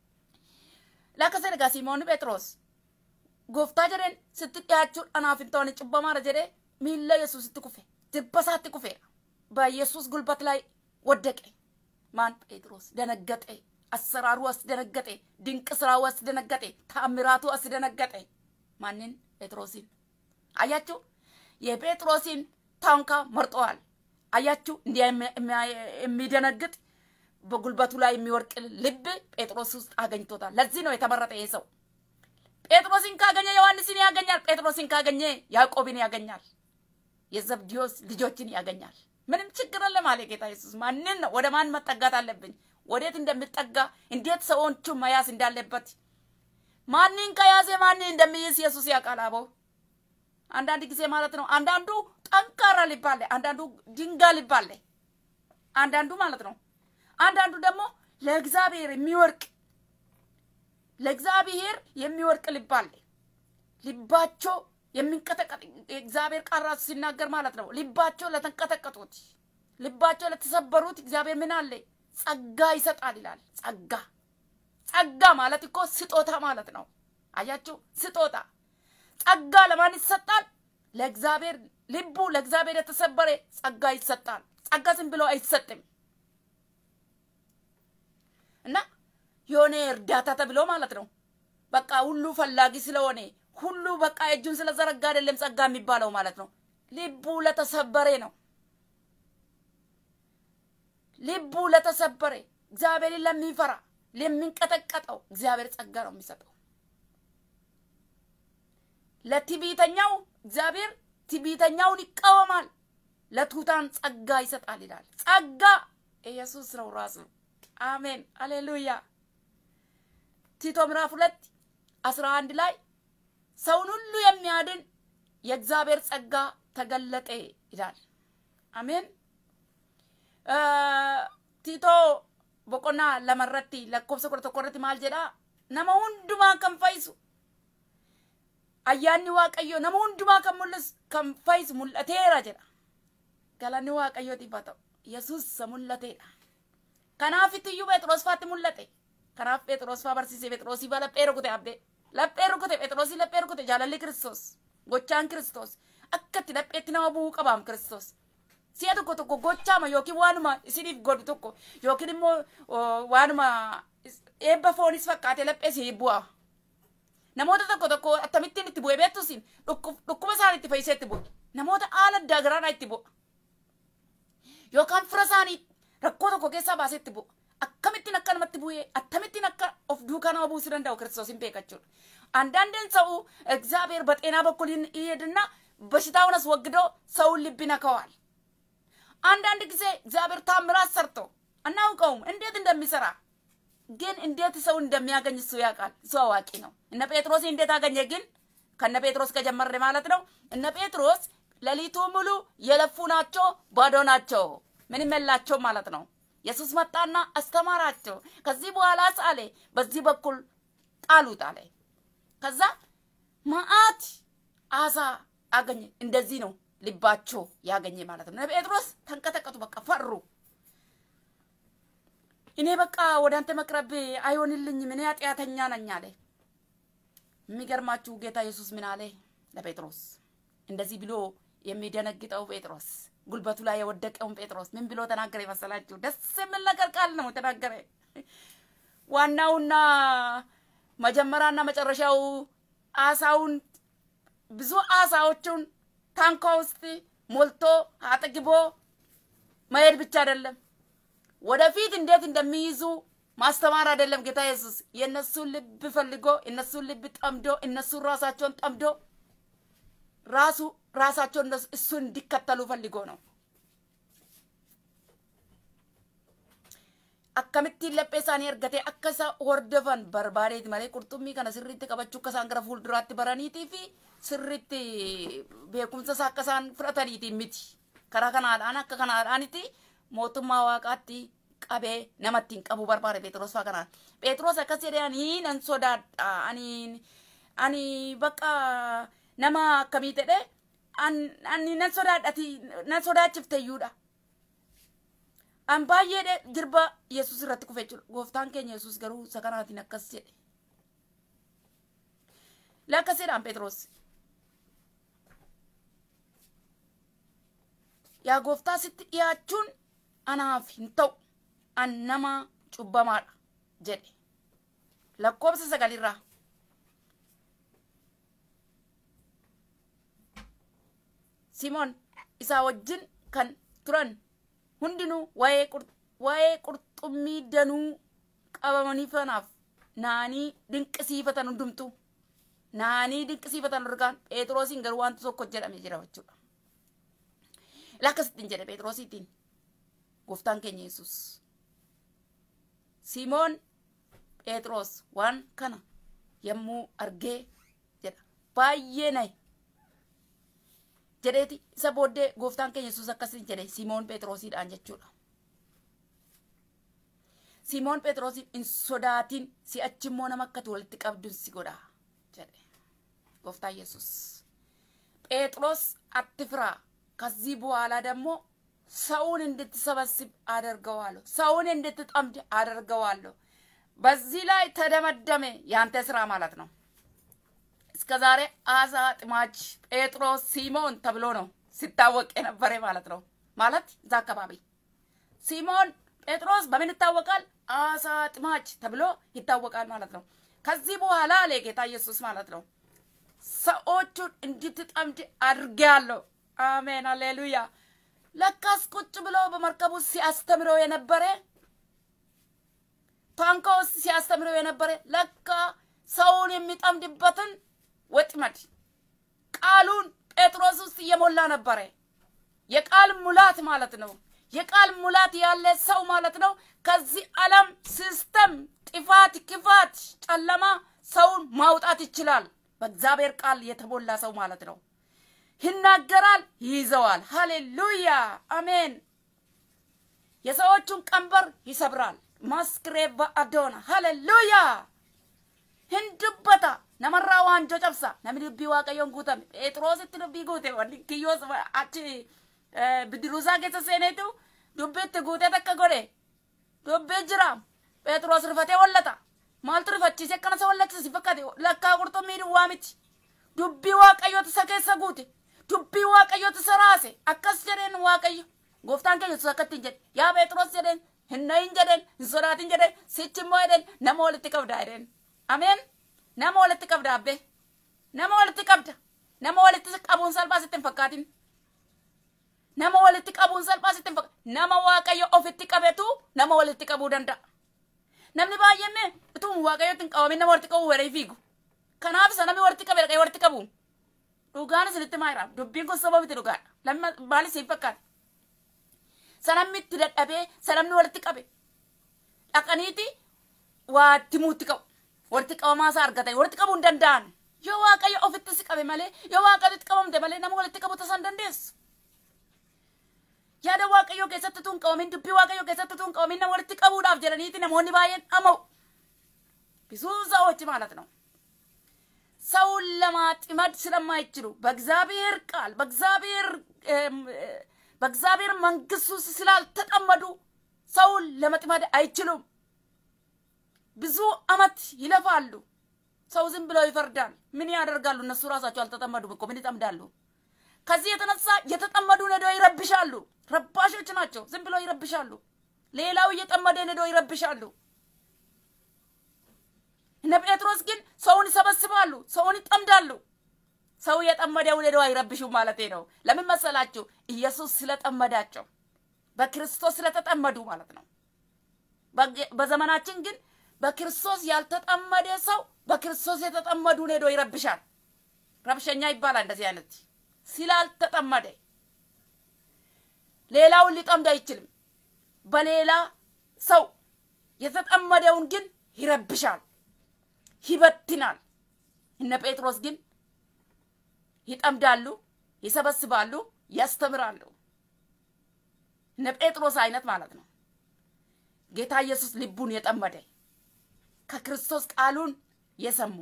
ላከሰ ደጋ ሲሞን ጴጥሮስ ጎፍታ ጀደን ስትጥያችሁ አናፍንተውን ጭበማረ ጀደ ሚለ ኢየሱስ ስትኩፌ ድበሳት ኩፌ በኢየሱስ ጉልበት ላይ ወደቀ። ማን ጴጥሮስ ደነገጠ። አሰራሩ አስደነገጠ። ድንቅ ስራው አስደነገጠ። ተአምራቱ አስደነገጠ። ማንን? ጴጥሮስን። አያችሁ የጴጥሮስን ታንኳ መርጠዋል። አያችሁ እንዲያ የሚደነግጥ በጉልበቱ ላይ የሚወርቅ ልብ ጴጥሮስ ውስጥ አገኝቶታል። ለዚህ ነው የተመረጠ ይህ ሰው። ጴጥሮስን ካገኘ ዮሐንስን ያገኛል። ጴጥሮስን ካገኘ ያዕቆብን ያገኛል። የዘብዲዮስ ልጆችን ያገኛል። ምንም ችግር የለም አለ ጌታ ኢየሱስ። ማንን ነው ወደ ማን መጠጋት አለብኝ? ወዴት እንደምጠጋ እንዴት ሰዎቹን መያዝ እንዳለበት ማንን ከያዘ ማንን እንደሚይዝ ኢየሱስ ያውቃል። አበው አንዳንድ ጊዜ ማለት ነው። አንዳንዱ ጠንካራ ሊባለ፣ አንዳንዱ ድንጋ ሊባለ፣ አንዳንዱ ማለት ነው። አንዳንዱ ደግሞ ለእግዚአብሔር የሚወርቅ ለእግዚአብሔር የሚወርቅ ልባለ ልባቸው የሚንቀጠቀጥ እግዚአብሔር ቃል ራሱ ሲናገር ማለት ነው። ልባቸው ለተንቀጠቀጡት፣ ልባቸው ለተሰበሩት እግዚአብሔር ምን አለ? ጸጋ ይሰጣል ይላል። ጸጋ ጸጋ ማለት እኮ ስጦታ ማለት ነው። አያችሁ ስጦታ ጸጋ ለማን ይሰጣል? ለእግዚአብሔር ልቡ ለእግዚአብሔር የተሰበረ ጸጋ ይሰጣል። ጸጋ ዝም ብሎ አይሰጥም እና የሆነ እርዳታ ተብሎ ማለት ነው። በቃ ሁሉ ፈላጊ ስለሆነ ሁሉ በቃ እጁን ስለዘረጋ አይደለም ጸጋ የሚባለው ማለት ነው። ልቡ ለተሰበረ ነው። ልቡ ለተሰበረ እግዚአብሔርን ለሚፈራ ለሚንቀጠቀጠው እግዚአብሔር ጸጋ ነው የሚሰጠው። ለትዕቢተኛው እግዚአብሔር ትዕቢተኛውን ይቃወማል፣ ለትሑታን ጸጋ ይሰጣል ይላል። ጸጋ ኢየሱስ ነው ራሱ። አሜን አሌሉያ። ቲቶ ምዕራፍ ሁለት አስራ አንድ ላይ ሰውን ሁሉ የሚያድን የእግዚአብሔር ጸጋ ተገለጠ ይላል። አሜን። ቲቶ boqonnaa lamarratti lakkoofsa kudha tokkorratti maal jedha nama hundumaa kan fayyisu ayyaanni waaqayyo nama hundumaa kan mul'isu kan fayyisu mul'ateera jedha galanni waaqayyootiif haa ta'u yesus isa mul'ateedha kanaaf iyyuu phexros faatti mul'ate kanaaf phexros faa barsiise phexrosii faa laphee rukute abdee laphee rukute phexrosii laphee rukute jaalalli kiristoos gochaan kiristoos akka itti lapheetti nama bu'uu qabaam kiristoos si'a tokko tokko gochaama yookiin waanuma isiniif godhu tokko yookiin immoo waanuma eebba foonis fakkaate lapheesii bu'a. Namoota tokko tokko akkamittiin itti bu'e beektusin dhukkuba isaanii itti fayyisee itti bu'e. Namoota haala addaa garaadhaa itti bu'a. Yookaan fira isaanii rakkoo tokko keessaa baasee itti bu'a. Akkamittiin akka namatti bu'ee akkamittiin akka of duukaa nama buusuu danda'u kiristoos hin beekachuudha. አንዳንድን ሰው እግዚአብሔር በጤና በኩል ይሄድና በሽታውን አስወግዶ ሰውን ልብ ይነካዋል። አንዳንድ ጊዜ እግዚአብሔር ታምራት ሰርቶ አናውቀውም እንዴት እንደሚሰራ ግን እንዴት ሰው እንደሚያገኝ እሱ ያውቃል። እሱ አዋቂ ነው። እነ ጴጥሮስ እንዴት አገኘ? ግን ከነ ጴጥሮስ ከጀመረ ማለት ነው። እነ ጴጥሮስ ሌሊቱ ሙሉ የለፉ ናቸው፣ ባዶ ናቸው፣ ምንም የላቸው ማለት ነው። ኢየሱስ መጣና አስተማራቸው። ከዚህ በኋላ አለ በዚህ በኩል ጣሉት አለ። ከዛ መዓት አሳ አገኘ። እንደዚህ ነው ልባቸው ያገኘ ማለት ነው። ጴጥሮስ ተንቀጠቀጡ፣ በቃ ፈሩ። እኔ በቃ ወደ አንተ መቅረብ አይሆንልኝም፣ እኔ ኃጢአተኛ ነኝ አለ። የሚገርማችሁ ጌታ ኢየሱስ ምን አለ ለጴጥሮስ? እንደዚህ ብሎ የሚደነግጠው ጴጥሮስ ጉልበቱ ላይ የወደቀውን ጴጥሮስ ምን ብሎ ተናገረ ይመሰላችሁ? ደስ የሚል ነገር ቃል ነው ተናገረ። ዋናውና መጀመሪያና መጨረሻው አሳውን ብዙ አሳዎቹን ታንኳ ውስጥ ሞልቶ አጠግቦ መሄድ ብቻ አይደለም፣ ወደፊት እንዴት እንደሚይዙ ማስተማር አይደለም። ጌታ ኢየሱስ የእነሱን ልብ ፈልጎ የእነሱን ልብ ጠምዶ እነሱን ራሳቸውን ጠምዶ ራሱ ራሳቸውን እሱን እንዲከተሉ ፈልጎ ነው። akkamittiin laphee isaanii argatee akka isa hordofan barbaadeeti malee qurxummii kana sirriitti qabachuu akka isaan gara fuulduraatti baraniitii fi sirriitti beekumsa isaa akka isaan fudhataniitiin miti. Karaa kanaadhaan akka kanaadhaanitti mootummaa waaqaatti qabee namatti hin qabu barbaade Phexros fa'aa kanaan. Phexros akkas jedhee ani nan sodaadha ani ani bakka nama akkamii ta'e ani nan sodaadhati nan sodaachifte iyyuudha. An baay'ee jirba Yesuus irratti kufe jechuudha. Gooftaan keenya Yesuus garuu isa kanaatiin akkas jedhe. Lakkaseedhaan Phexros. Yaa gooftaa sitti dhiyaachuun anaaf hin ta'u. An nama cubbamaadha jedhe. Lakkoobsa sagalirraa. Simoon isaa wajjin kan turan hundinuu waa'ee qurxummii danuu qabamanii fanaaf naanii dinqisiifatan hundumtu naanii dinqisiifatan argaan phexrosiin garuu wanti tokko jedhame jira jechuudha. Lakkasittiin jedhe phexrosiitiin gooftaan keenya Yesuus. Simoon phexros waan kana yommuu argee jedha baay'ee naye jedheeti isa booddee gooftaan keenya yesus akkasiin jedhe simoon phexrosiidhaan jechuudha. Simoon phexrosiin hin sodaatin si'achi immoo nama akkati walitti qabdun si godha jedhe gooftaan yesus ጴጥሮስ አትፍራ፣ ከዚህ በኋላ ደግሞ ሰውን እንድትሰበስብ አደርገዋለሁ፣ ሰውን እንድትጠምድ አደርገዋለሁ። በዚህ ላይ ተደመደመ ያንተ ስራ ማለት ነው። እስከ ዛሬ አሳ ጥማጅ ጴጥሮስ ሲሞን ተብሎ ነው ሲታወቅ የነበረ ማለት ነው። ማለት እዛ አካባቢ ሲሞን ጴጥሮስ በምን ይታወቃል? አሳ ጥማጅ ተብሎ ይታወቃል ማለት ነው። ከዚህ በኋላ አለ ጌታ ኢየሱስ ማለት ነው ሰዎቹን እንድትጠምድ አድርጌያለሁ። አሜን አሌሉያ። ለካስ ቁጭ ብሎ በመርከብ ውስጥ ሲያስተምረው የነበረ ታንኳ ውስጥ ሲያስተምረው የነበረ ለካ ሰውን የሚጠምድበትን ወጥመድ ቃሉን ጴጥሮስ ውስጥ እየሞላ ነበረ። የቃል ሙላት ማለት ነው። የቃል ሙላት ያለ ሰው ማለት ነው። ከዚህ ዓለም ሲስተም፣ ጥፋት፣ ክፋት፣ ጨለማ ሰውን ማውጣት ይችላል። በእግዚአብሔር ቃል የተሞላ ሰው ማለት ነው። ይናገራል፣ ይይዘዋል። ሃሌሉያ አሜን። የሰዎቹን ቀንበር ይሰብራል። ማስክሬቫ አዶና ሃሌሉያ hindubbata namarraa waanjoo cabsa namni dubbii waaqayyoon guutame phexrositti dubbii guute wanni kiyyoos achi bidiruusaa keessa seeneetu dubbiitti guutee takka godhe dubbii jira phexros rifatee wallata maaltu rifachiise akkana isa wallachise si fakkaate lakkaa qurxummii duwwaa miti dubbii waaqayyoota isa keessa guute dubbii waaqayyoota isa raase akkas jedheen waaqayyo gooftaan keenya yesus akkatti hin jedhe yaa phexros jedheen hin nayin jedheen hin sodaatin jedheen sichi immoo jedheen nama walitti qabdaa jedheen ameen nama walitti qabda abbe nama walitti qabda nama walitti qabuun salphaa sitti hin fakkaatin nama walitti qabuun salphaa sitti hin fakkaatin nama waaqayyo ofitti qabetu nama walitti qabuu danda'a namni baay'een utuu waaqayyotti hin qabamin nama walitti qabuu waree fiigu kanaaf isa namni walitti qabe dhaqee walitti qabu dhugaan isinitti maayira dubbiin kun saba miti dhugaadha lamma maal isiin fakkaata isa namni itti dadhabee isa namni walitti qabe dhaqaniiti waa timuutti qabu walitti qabamaa isaa argatan walitti qabuu hin danda'an yoo waaqayyo ofitti si qabe malee yoo waaqayyotti qabamte malee nama walitti qabu tasaa hin dandeessu. yaada waaqayyoo keessatti tun qabamin dubbii waaqayyoo keessatti tun qabamin nama walitti qabuudhaaf jedhaniiti namoonni baay'een dhama'u ብዙ ሰዎች ማለት ነው ሰውን ለማጥመድ ስለማይችሉ በእግዚአብሔር ቃል በእግዚአብሔር በእግዚአብሔር መንግስት ውስጥ ስላልተጠመዱ ሰውን ለመጥመድ አይችሉም። ብዙ አመት ይለፋሉ። ሰው ዝም ብለው ይፈርዳል። ምን ያደርጋሉ? እነሱ ራሳቸው አልተጠመዱም እኮ ምን ይጠምዳሉ? ከዚህ የተነሳ የተጠመዱ ነዶ ይረብሻሉ። ረባሾች ናቸው። ዝም ብለው ይረብሻሉ። ሌላው እየጠመደ ነዶ ይረብሻሉ። እነ ጴጥሮስ ግን ሰውን ይሰበስባሉ፣ ሰውን ይጠምዳሉ። ሰው የጠመደው ነዶ አይረብሹም ማለት ነው። ለምን መሰላችሁ? ኢየሱስ ስለጠመዳቸው በክርስቶስ ስለተጠመዱ ማለት ነው። በዘመናችን ግን በክርስቶስ ያልተጠመደ ሰው በክርስቶስ የተጠመዱ ነዶ ይረብሻል። ረብሸኛ ይባላል እንደዚህ አይነት ስላልተጠመደ ሌላውን ሊጠምድ አይችልም። በሌላ ሰው የተጠመደውን ግን ይረብሻል፣ ይበትናል። እነ ጴጥሮስ ግን ይጠምዳሉ፣ ይሰበስባሉ፣ ያስተምራሉ። እነ ጴጥሮስ አይነት ማለት ነው። ጌታ ኢየሱስ ልቡን የጠመደ ከክርስቶስ ቃሉን የሰሙ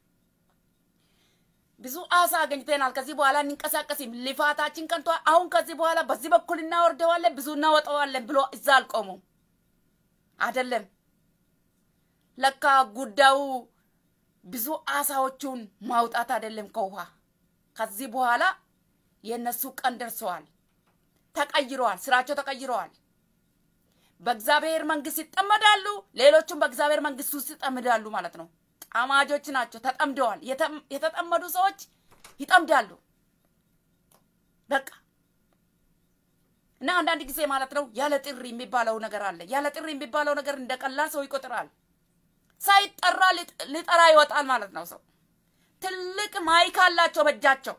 ብዙ አሳ አገኝተናል። ከዚህ በኋላ እንንቀሳቀስም፣ ልፋታችን ቀንቷ። አሁን ከዚህ በኋላ በዚህ በኩል እናወርደዋለን፣ ብዙ እናወጣዋለን ብሎ እዛ አልቆሙም። አይደለም ለካ ጉዳዩ ብዙ አሳዎቹን ማውጣት አይደለም ከውሃ። ከዚህ በኋላ የእነሱ ቀን ደርሰዋል፣ ተቀይረዋል፣ ስራቸው ተቀይረዋል። በእግዚአብሔር መንግስት ይጠመዳሉ፣ ሌሎቹም በእግዚአብሔር መንግስት ውስጥ ይጠምዳሉ ማለት ነው። ጠማጆች ናቸው። ተጠምደዋል። የተጠመዱ ሰዎች ይጠምዳሉ። በቃ እና አንዳንድ ጊዜ ማለት ነው ያለ ጥሪ የሚባለው ነገር አለ። ያለ ጥሪ የሚባለው ነገር እንደ ቀላል ሰው ይቆጥራል። ሳይጠራ ሊጠራ ይወጣል ማለት ነው። ሰው ትልቅ ማይክ አላቸው በእጃቸው፣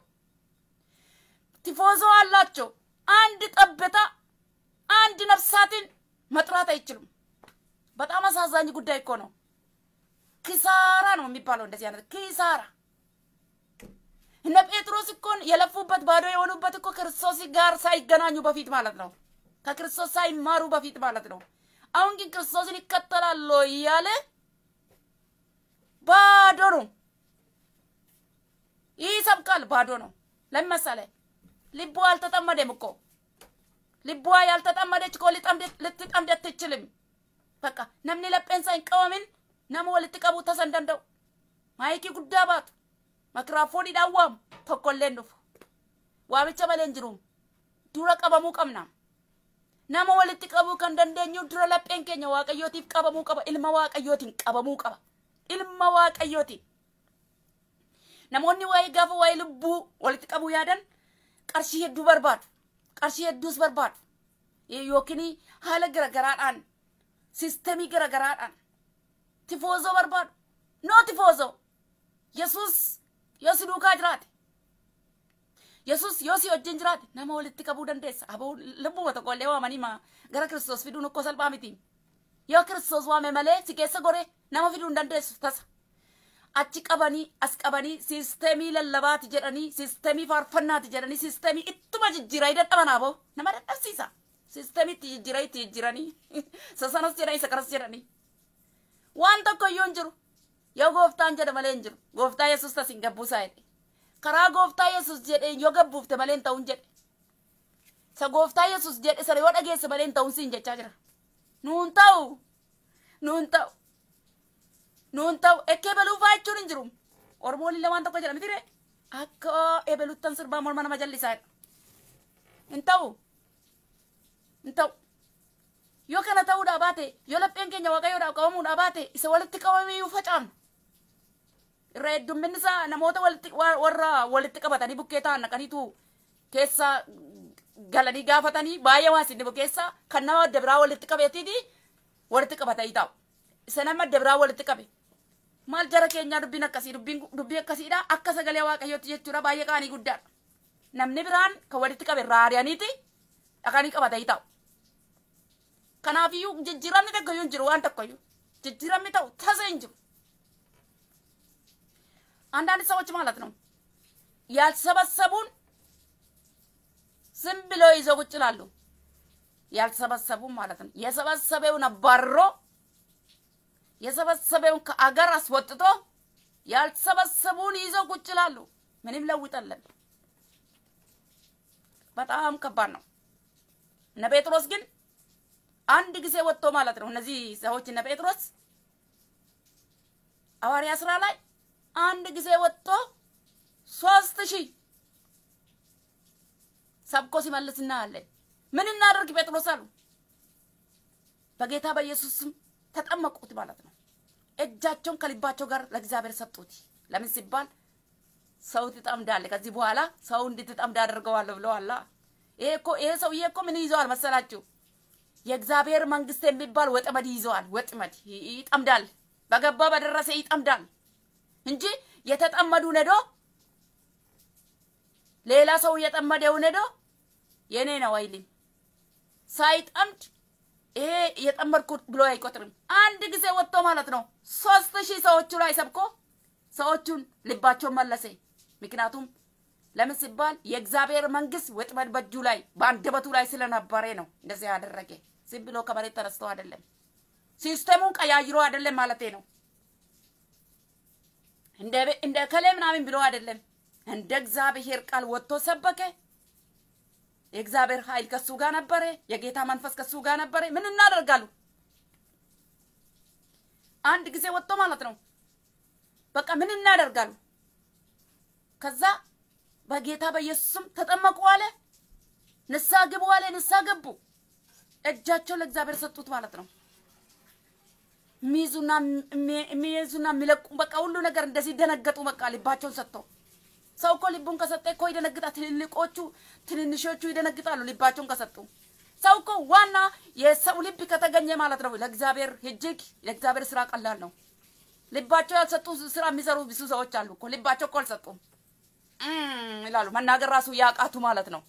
ቲፎዞ አላቸው። አንድ ጠብታ አንድ ነፍሳትን መጥራት አይችሉም። በጣም አሳዛኝ ጉዳይ እኮ ነው። ኪሳራ ነው የሚባለው። እንደዚህ አይነት ኪሳራ እነ ጴጥሮስ እኮ የለፉበት ባዶ የሆኑበት እኮ ክርስቶስ ጋር ሳይገናኙ በፊት ማለት ነው። ከክርስቶስ ሳይማሩ በፊት ማለት ነው። አሁን ግን ክርስቶስን ይከተላሉ እያለ ባዶ ነው ይሰብካል። ባዶ ነው። ለምን መሰለህ? ልቧ አልተጠመደም እኮ ልቧ ያልተጠመደች እኮ ልትጠምድ አትችልም። በቃ ነምኒ ለጴንሳ ይንቀወምን nama walitti qabu tasan danda'u maayikii guddaa baatu makiraafooniidhaan waamu tokkolleen dhufu waamicha malee hin jiru dura qabamuu qabna nama walitti qabuu kan dandeenyu dura lapheen keenya waaqayyootiif qabamuu qaba ilma waaqayyootiin qabamuu qaba ilma waaqayyootiin namoonni waa'ee gaafa waa'ee lubbuu walitti qabuu yaadan qarshii hedduu barbaadu qarshii hedduus barbaadu yookiin haala garagaraadhaan sistemii garagaraadhaan tifoozoo barbaadu noo tifoozoo yesus yoo si duukaa jiraate yesus yoo si wajjin jiraate nama walitti qabuu dandeessa aboo lubbuma tokkollee waamanii ma gara kiristoos fiduun okkoo salphaa miti yoo kiristoos waame malee si keessa gore nama fiduu hin dandeessu tasa achi qabanii as qabanii siisteemii lallabaati jedhanii siisteemii faarfannaati jedhanii siisteemii ittuma jijjiiraa dadhaban aboo nama dadhabsiisa siisteemii itti jijjiiraa itti jijjiiranii isa sanas jedhanii isa kanas jedhanii waan tokko iyyuu hin jiru yoo gooftaan jedhe malee hin jiru gooftaa yesus tas hin gabbuusaa jedhe karaa gooftaa yesus jedhe yoo gabbuufte malee hin ta'uun jedhe isa gooftaa yesus jedhe sana yoo dhageesse malee hin ta'uun siin jechaa jira nuun ta'u nuun ta'u nuun ta'u ekkee beluufaa jechuun hin jiru ormoolillee waan tokko jedha mitire akka eebeluttan sirbaa morma nama jallisaa hin ta'u hin ta'u yoo kana ta'uudhaa baate yoo lapheen keenya waaqayyoodhaaf qabamuudhaa baate isa walitti qabamee facaafna irra heddumminni isaa namoota walitti warra walitti qabatanii bukkee ta'an naqaniitu keessa galanii gaafatanii baay'ee waan isin keessa kan nama adda biraa walitti qabeetiiti walitti qabatanii taa'u isa nama adda biraa walitti qabe maal jara keenyaa dubbiin akkasii dubbiin dubbii akkasiidha akka sagalee waaqayyootti jechuudha baay'ee qaanii guddaadha namni biraan kan walitti qabe raariyaaniiti dhaqanii qabatanii taa'u kanaafiyyuu jijjiiramni tokkoyyuu hin jiru waan tokkoyyuu jijjiiramni ta'u tasa hin jiru አንዳንድ ሰዎች ማለት ነው ያልሰበሰቡን ዝም ብለው ይዘው ቁጭ ይላሉ። ያልሰበሰቡን ማለት ነው። የሰበሰበውን አባርሮ የሰበሰበውን ከአገር አስወጥቶ ያልሰበሰቡን ይዘው ቁጭ ይላሉ። ምንም ለውጠለን። በጣም ከባድ ነው። እነ ጴጥሮስ ግን አንድ ጊዜ ወጥቶ ማለት ነው። እነዚህ ሰዎች እነ ጴጥሮስ ሐዋርያ ስራ ላይ አንድ ጊዜ ወጥቶ ሶስት ሺህ ሰብኮ ሲመልስ እናያለን። ምን እናደርግ ጴጥሮስ አሉ። በጌታ በኢየሱስ ስም ተጠመቁት ማለት ነው። እጃቸውን ከልባቸው ጋር ለእግዚአብሔር ሰጡት። ለምን ሲባል ሰው ትጠምዳለህ፣ ከዚህ በኋላ ሰው እንድትጠምድ አደርገዋለሁ ብለዋላ። ይሄ እኮ ይሄ ሰውዬ እኮ ምን ይዘዋል መሰላችሁ? የእግዚአብሔር መንግስት የሚባል ወጥመድ ይዘዋል። ወጥመድ ይጠምዳል፣ በገባ በደረሰ ይጠምዳል እንጂ የተጠመዱ ነዶ ሌላ ሰው የጠመደው ነዶ የኔ ነው አይልም። ሳይጠምድ ይሄ የጠመድኩት ብሎ አይቆጥርም። አንድ ጊዜ ወጥቶ ማለት ነው ሶስት ሺህ ሰዎቹ ላይ ሰብኮ ሰዎቹን ልባቸውን መለሰ። ምክንያቱም ለምን ሲባል የእግዚአብሔር መንግስት ወጥመድ በእጁ ላይ በአንደበቱ ላይ ስለነበረ ነው እንደዚህ ያደረገ። ዝም ብሎ ከመሬት ተነስቶ አይደለም፣ ሲስተሙን ቀያይሮ አይደለም ማለቴ ነው። እንደ ከሌ ምናምን ብሎ አይደለም። እንደ እግዚአብሔር ቃል ወጥቶ ሰበከ። የእግዚአብሔር ኃይል ከሱ ጋር ነበረ። የጌታ መንፈስ ከሱ ጋር ነበረ። ምን እናደርጋሉ? አንድ ጊዜ ወጥቶ ማለት ነው። በቃ ምን እናደርጋሉ? ከዛ በጌታ በኢየሱስም ተጠመቁ አለ። ንስሐ ግቡ አለ። ንስሐ ገቡ። እጃቸው ለእግዚአብሔር ሰጡት ማለት ነው። የሚይዙና የሚይዙና የሚለቁ በቃ ሁሉ ነገር እንደዚህ ደነገጡ። በቃ ልባቸውን ሰጥተው ሰው እኮ ልቡን ከሰጠ እኮ ይደነግጣል። ትልልቆቹ ትንንሾቹ ይደነግጣሉ ልባቸውን ከሰጡ። ሰው እኮ ዋና የሰው ልብ ከተገኘ ማለት ነው ለእግዚአብሔር እጅግ ለእግዚአብሔር ስራ ቀላል ነው። ልባቸው ያልሰጡ ስራ የሚሰሩ ብዙ ሰዎች አሉ እኮ ልባቸው እኮ አልሰጡም ይላሉ። መናገር ራሱ ያቃቱ ማለት ነው።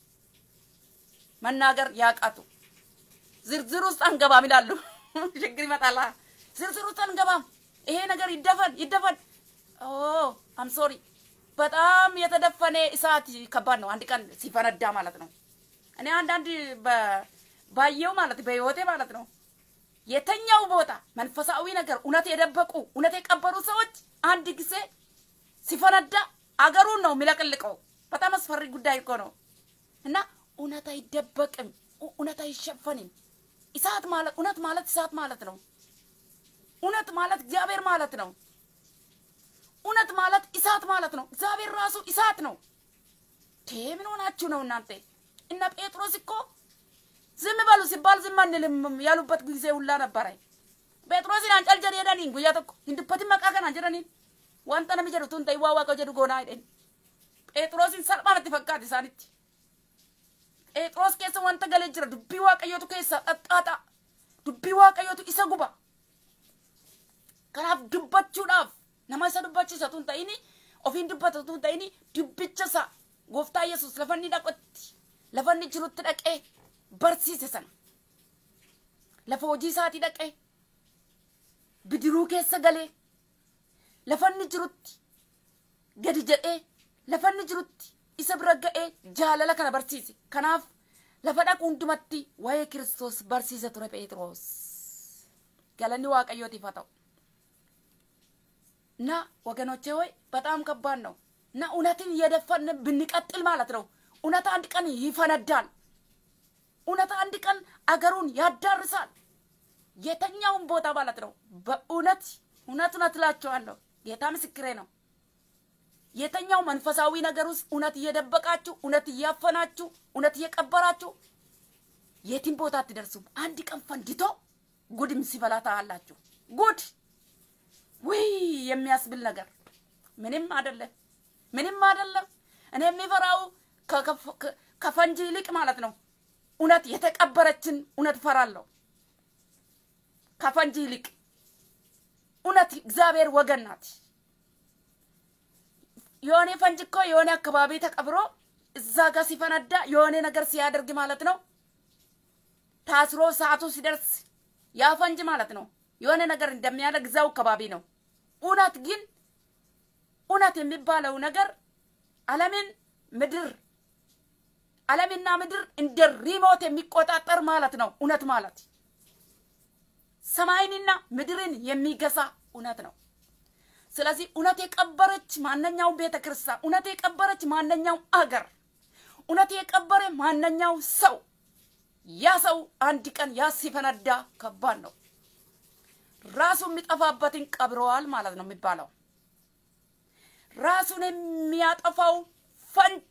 መናገር ያቃቱ ዝርዝር ውስጥ አንገባም ይላሉ። ችግር ይመጣላ። ዝርዝር ውስጥ አንገባም። ይሄ ነገር ይደፈን ይደፈን። ኦ አም ሶሪ በጣም የተደፈነ እሳት ከባድ ነው። አንድ ቀን ሲፈነዳ ማለት ነው። እኔ አንዳንድ ባየው ማለት በህይወቴ ማለት ነው የተኛው ቦታ መንፈሳዊ ነገር እውነት የደበቁ እውነት የቀበሩ ሰዎች አንድ ጊዜ ሲፈነዳ አገሩን ነው የሚለቅልቀው። በጣም አስፈሪ ጉዳይ እኮ ነው እና እውነት አይደበቅም፣ እውነት አይሸፈንም። እሳት ማለት እውነት ማለት እሳት ማለት ነው። እውነት ማለት እግዚአብሔር ማለት ነው። እውነት ማለት እሳት ማለት ነው። እግዚአብሔር ራሱ እሳት ነው። ቴ ምን ሆናችሁ ነው እናንተ? እነ ጴጥሮስ እኮ ዝም በሉ ሲባል ዝም አንልም ያሉበት ጊዜ ሁላ ነበረ። ጴጥሮስን አንጨል ጀድ jedhaniin guyyaa tokko hin dubbatin maqaa kanaan jedhaniin wanta nami jedhu tun ta'e waa waaqa jedhu goonaa jedhani. Phexrosin salphaamatti fakkaate isaanitti. Phexros keessa wanta galee jira dubbii waaqayyootu keessa xaxxaaxa. Dubbii waaqayyootu isa guba. Kanaaf dubbachuudhaaf nama isa dubbachiisa tun ta'ini ofiin dubbata tun ta'ini dubbicha isa gooftaa yesus lafa inni dhaqotti lafa inni jirutti dhaqee barsiise sana lafa hojii isaatii dhaqee bidiruu keessa galee lafa inni jirutti gadi jedhee lafa inni jirutti isa bira ga'ee jaalala kana barsiise kanaaf lafa dhaqu hundumatti waa'ee kiristoos barsiise ture phexros galanni waaqayyootiif haa ta'u እና ወገኖቼ ሆይ በጣም ከባድ ነው እና እውነትን እየደፈን ብንቀጥል ማለት ነው እውነት አንድ ቀን ይፈነዳል እውነት አንድ ቀን አገሩን ያዳርሳል የተኛውን ቦታ ማለት ነው በእውነት እውነት እውነት እላቸዋለሁ ጌታ ምስክሬ ነው የተኛው መንፈሳዊ ነገር ውስጥ እውነት እየደበቃችሁ እውነት እያፈናችሁ እውነት እየቀበራችሁ የትም ቦታ አትደርሱም አንድ ቀን ፈንድቶ ጉድም ሲበላ ታያላችሁ ጉድ ውይ የሚያስብል ነገር ምንም አይደለም፣ ምንም አይደለም። እኔ የሚፈራው ከፈንጂ ይልቅ ማለት ነው እውነት የተቀበረችን እውነት ፈራለሁ። ከፈንጂ ይልቅ እውነት እግዚአብሔር ወገን ናት። የሆነ ፈንጅ እኮ የሆነ አካባቢ ተቀብሮ እዛ ጋር ሲፈነዳ የሆነ ነገር ሲያደርግ ማለት ነው ታስሮ ሰዓቱ ሲደርስ ያ ፈንጅ ማለት ነው የሆነ ነገር እንደሚያደርግ እዛው አካባቢ ነው። እውነት ግን እውነት የሚባለው ነገር ዓለምን ምድር ዓለምና ምድር እንደ ሪሞት የሚቆጣጠር ማለት ነው። እውነት ማለት ሰማይንና ምድርን የሚገዛ እውነት ነው። ስለዚህ እውነት የቀበረች ማንኛውም ቤተ ክርስቲያን፣ እውነት የቀበረች ማንኛውም አገር፣ እውነት የቀበረ ማንኛው ሰው ያ ሰው አንድ ቀን ያ ሲፈነዳ ከባድ ነው። ራሱ የሚጠፋበትን ቀብረዋል ማለት ነው የሚባለው። ራሱን የሚያጠፋው ፈንጅ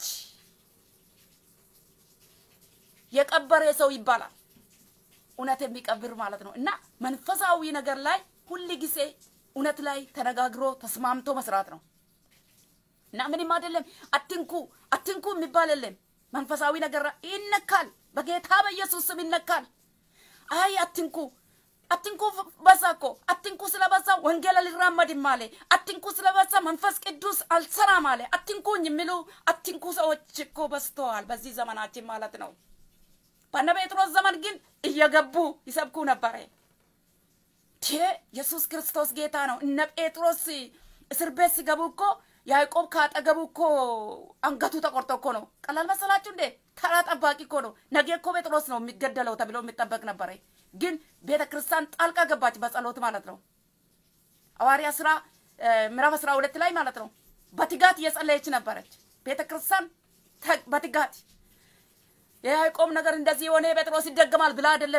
የቀበረ ሰው ይባላል። እውነት የሚቀብር ማለት ነው። እና መንፈሳዊ ነገር ላይ ሁል ጊዜ እውነት ላይ ተነጋግሮ ተስማምቶ መስራት ነው። እና ምንም አይደለም። አትንኩ አትንኩ የሚባል የለም። መንፈሳዊ ነገር ይነካል። በጌታ በኢየሱስ ስም ይነካል። አይ አትንኩ አትንኩ በዛ እኮ አትንኩ ስለበዛ ወንጌል አልራመድም አለ። አትንኩ ስለበዛ መንፈስ ቅዱስ አልሰራም አለ። አትንኩኝ የሚሉ አትንኩ ሰዎች እኮ በዝተዋል በዚህ ዘመናችን ማለት ነው። በነ ጴጥሮስ ዘመን ግን እየገቡ ይሰብኩ ነበረ። ኢየሱስ ክርስቶስ ጌታ ነው። እነ ጴጥሮስ እስር ቤት ሲገቡ እኮ ያዕቆብ ካጠገቡ እኮ አንገቱ ተቆርጦ እኮ ነው። ቀላል መሰላችሁ እንዴ? ተራ ጠባቂ እኮ ነው። ነገ እኮ ጴጥሮስ ነው የሚገደለው ተብሎ የሚጠበቅ ነበረ። ግን ቤተ ክርስቲያን ጣልቃ ገባች በጸሎት ማለት ነው። ሐዋርያ ስራ ምዕራፍ አስራ ሁለት ላይ ማለት ነው። በትጋት እየጸለየች ነበረች ቤተ ክርስቲያን በትጋት የያዕቆብ ነገር እንደዚህ የሆነ ጴጥሮስ ይደገማል ብላ አይደለም።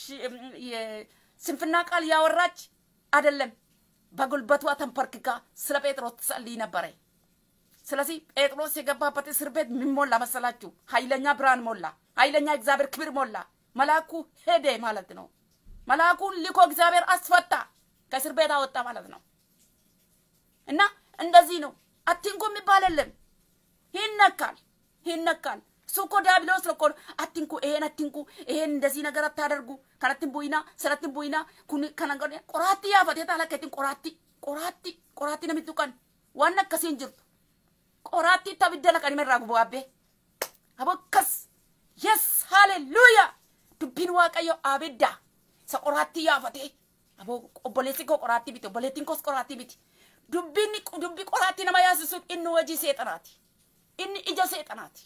ስንፍና ቃል ያወራች አይደለም። በጉልበቷ ተንበርክካ ስለ ጴጥሮስ ትጸልይ ነበረ። ስለዚህ ጴጥሮስ የገባበት እስር ቤት ምን ሞላ መሰላችሁ? ኃይለኛ ብርሃን ሞላ፣ ኃይለኛ እግዚአብሔር ክብር ሞላ። መልአኩ ሄደ ማለት ነው። መልአኩን ልኮ እግዚአብሔር አስፈታ፣ ከእስር ቤት አወጣ ማለት ነው። እና እንደዚህ ነው። አትንኩ የሚባል የለም። ይነካል፣ ይነካል። እሱ እኮ ዲያብሎስ እኮ አትንኩ፣ ይሄን አትንኩ፣ ይሄን እንደዚህ ነገር አታደርጉ፣ ከነትን ቡይና ሰነትን ቡይና ኩኒ ከነገ ቆራቲ ያፈቴ ታለከትን ቆራቲ ቆራቲ ቆራቲ ነሚቱ ቀን ዋን akkasiin jirtu qoraatti tabidda laqanii irraa gubu abbee abokkas yes haleluuya dubbiin waaqayyo abidda isa qoraatti yaafatee aboo obboleessi koo qoraatti miti obboleettiin koos qoraatti miti dubbiin dubbi qoraatti nama yaasisuun inni hojii seexanaati inni ija seexanaati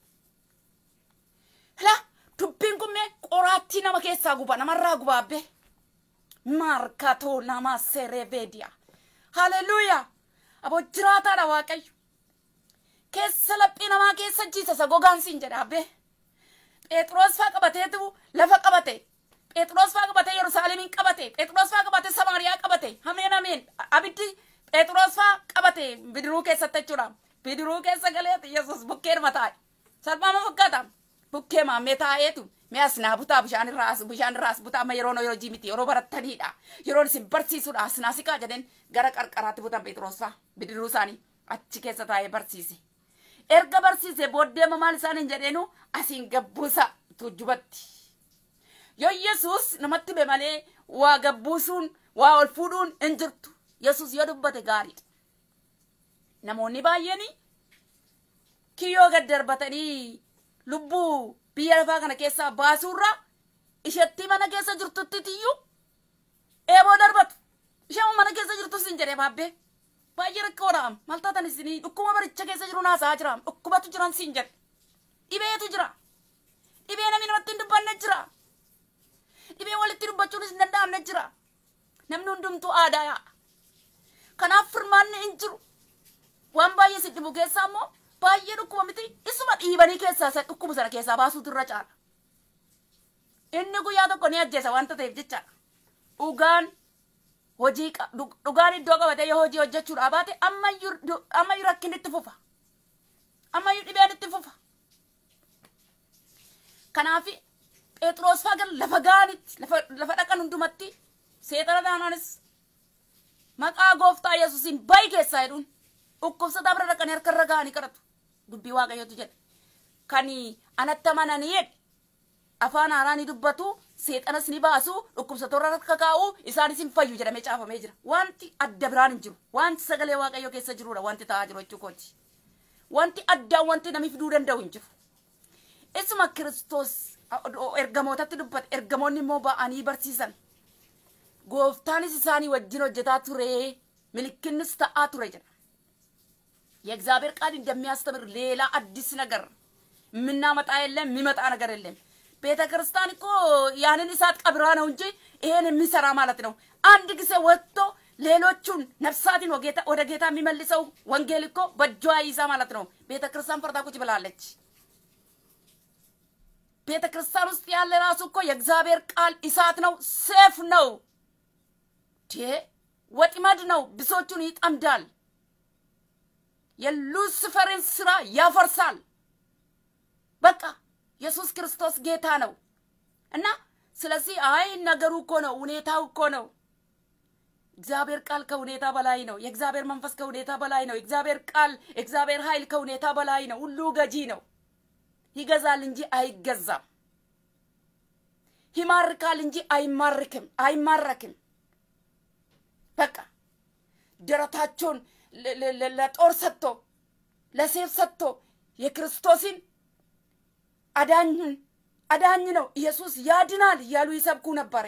la dubbiin kun mee qoraattii nama keessaa guba namarraa guba abbee maarkatoo nama serebeediya haleluuya aboo jiraataadha waaqayyo keessa laphii namaa keessa jiisasa gogaan siin jedha abbee phexros faa qabateetu lafa qabate phexros faa qabate yerusaalemin qabate phexros faa qabate samaariyaa qabate ameen ameen abiddi phexros faa qabate bidiruu keessatti jechuudha bidiruu keessa galeeti yesus bukkeedhuma taa'e salphaama fakkaata bukkee maammee taa'eetu mi'as naa butaa bishaan irraas bishaan irraas butaa amma yeroo yeroo jimiti yeroo barattaniidha yeroo isin barsiisuudha as naasikaa jedheen gara qarqaraatti butan phexros faa bidiruu isaanii achi keessa taa'ee barsiise erga barsiise booddee maal isaaniin jedheenu asiin gabbuusa tuujjubatti yoo yesus namatti be malee waa gabbuusuun waa ol fuudhuun hin jirtu yesus yoo dubbate gaariidha namoonni baay'een kiyyoo gad darbatanii lubbuu biyya lafaa kana keessaa baasuurra isheetti mana keessa jirtutti tiyyuu eeboo darbatu ishee mana keessa jirtu sin jedhee baabbee baay'ee rakkoodha maal taatan isinii dhukkuma baricha keessa jiru naasaa jira dhukkubatu jiran siin jedhe dhibeetu jira dhibee namni namatti hin dubbanne jira dhibee walitti dubbachuunis hin danda'amne jira namni hundumtuu aadaa yaa'a kanaaf firmaanni hin jiru waan baay'ee si dhibu keessaa immoo baay'ee dhukkuba miti isuma dhiibanii keessaa isa dhukkubu sana keessaa baasuutu irra caala inni guyyaa tokko ni ajjeesa wanta ta'eef jechaadha dhugaan hojii dhugaan iddoo qabatee yoo hojii hojjechuudha baate ammayyuu rakkin itti fufa ammayyuu dhibeen itti fufa kanaaf phexros fagan lafa gaanitti lafa dhaqan hundumatti seexana taanaanis maqaa gooftaa yesuusiin bayi keessaa jedhuun dhukkubsataa bira dhaqanii harka irra gaanii kadhatu dubbii waaqayyotu jedhe kan anatti amananii jedhe afaan haaraanii dubbatu seexanas ni baasu dhukkubsatoota harka kaa'u isaanis hin fayyu jedhamee caafamee jira wanti adda biraan hin jiru wanti sagalee waaqayyoo keessa jirudha wanti ta'aa jiru jechuu kooti wanti addaan wanti namni fiduu danda'u hin jiru isuma kiristoos ergamootatti dubbate ergamoonni immoo ba'anii barsiisan gooftaanis isaanii wajjin hojjetaa ture milikinnis ta'aa ture jedha የእግዚአብሔር ቃል እንደሚያስተምር ሌላ አዲስ ነገር የምናመጣ የለም የሚመጣ ነገር የለም ቤተ ክርስቲያን እኮ ያንን እሳት ቀብራ ነው እንጂ ይሄን የሚሰራ ማለት ነው አንድ ጊዜ ወጥቶ ሌሎቹን ነፍሳትን ወደ ጌታ የሚመልሰው ወንጌል እኮ በእጇ ይዛ ማለት ነው ቤተ ክርስቲያን ፈርታ ቁጭ ብላለች ቤተ ክርስቲያን ውስጥ ያለ ራሱ እኮ የእግዚአብሔር ቃል እሳት ነው ሴፍ ነው ወጥመድ ነው ብሶቹን ይጠምዳል የሉሲፈርን ስራ ያፈርሳል በቃ ኢየሱስ ክርስቶስ ጌታ ነው እና ስለዚህ አይ ነገሩ እኮ ነው ሁኔታው እኮ ነው እግዚአብሔር ቃል ከሁኔታ በላይ ነው የእግዚአብሔር መንፈስ ከሁኔታ በላይ ነው የእግዚአብሔር ቃል የእግዚአብሔር ኃይል ከሁኔታ በላይ ነው ሁሉ ገጂ ነው ይገዛል እንጂ አይገዛም ይማርካል እንጂ አይማርክም አይማረክም በቃ ደረታቸውን ለጦር ሰጥቶ ለሴፍ ሰጥቶ የክርስቶስን አዳኝ አዳኝ ነው ኢየሱስ ያድናል እያሉ ይሰብኩ ነበረ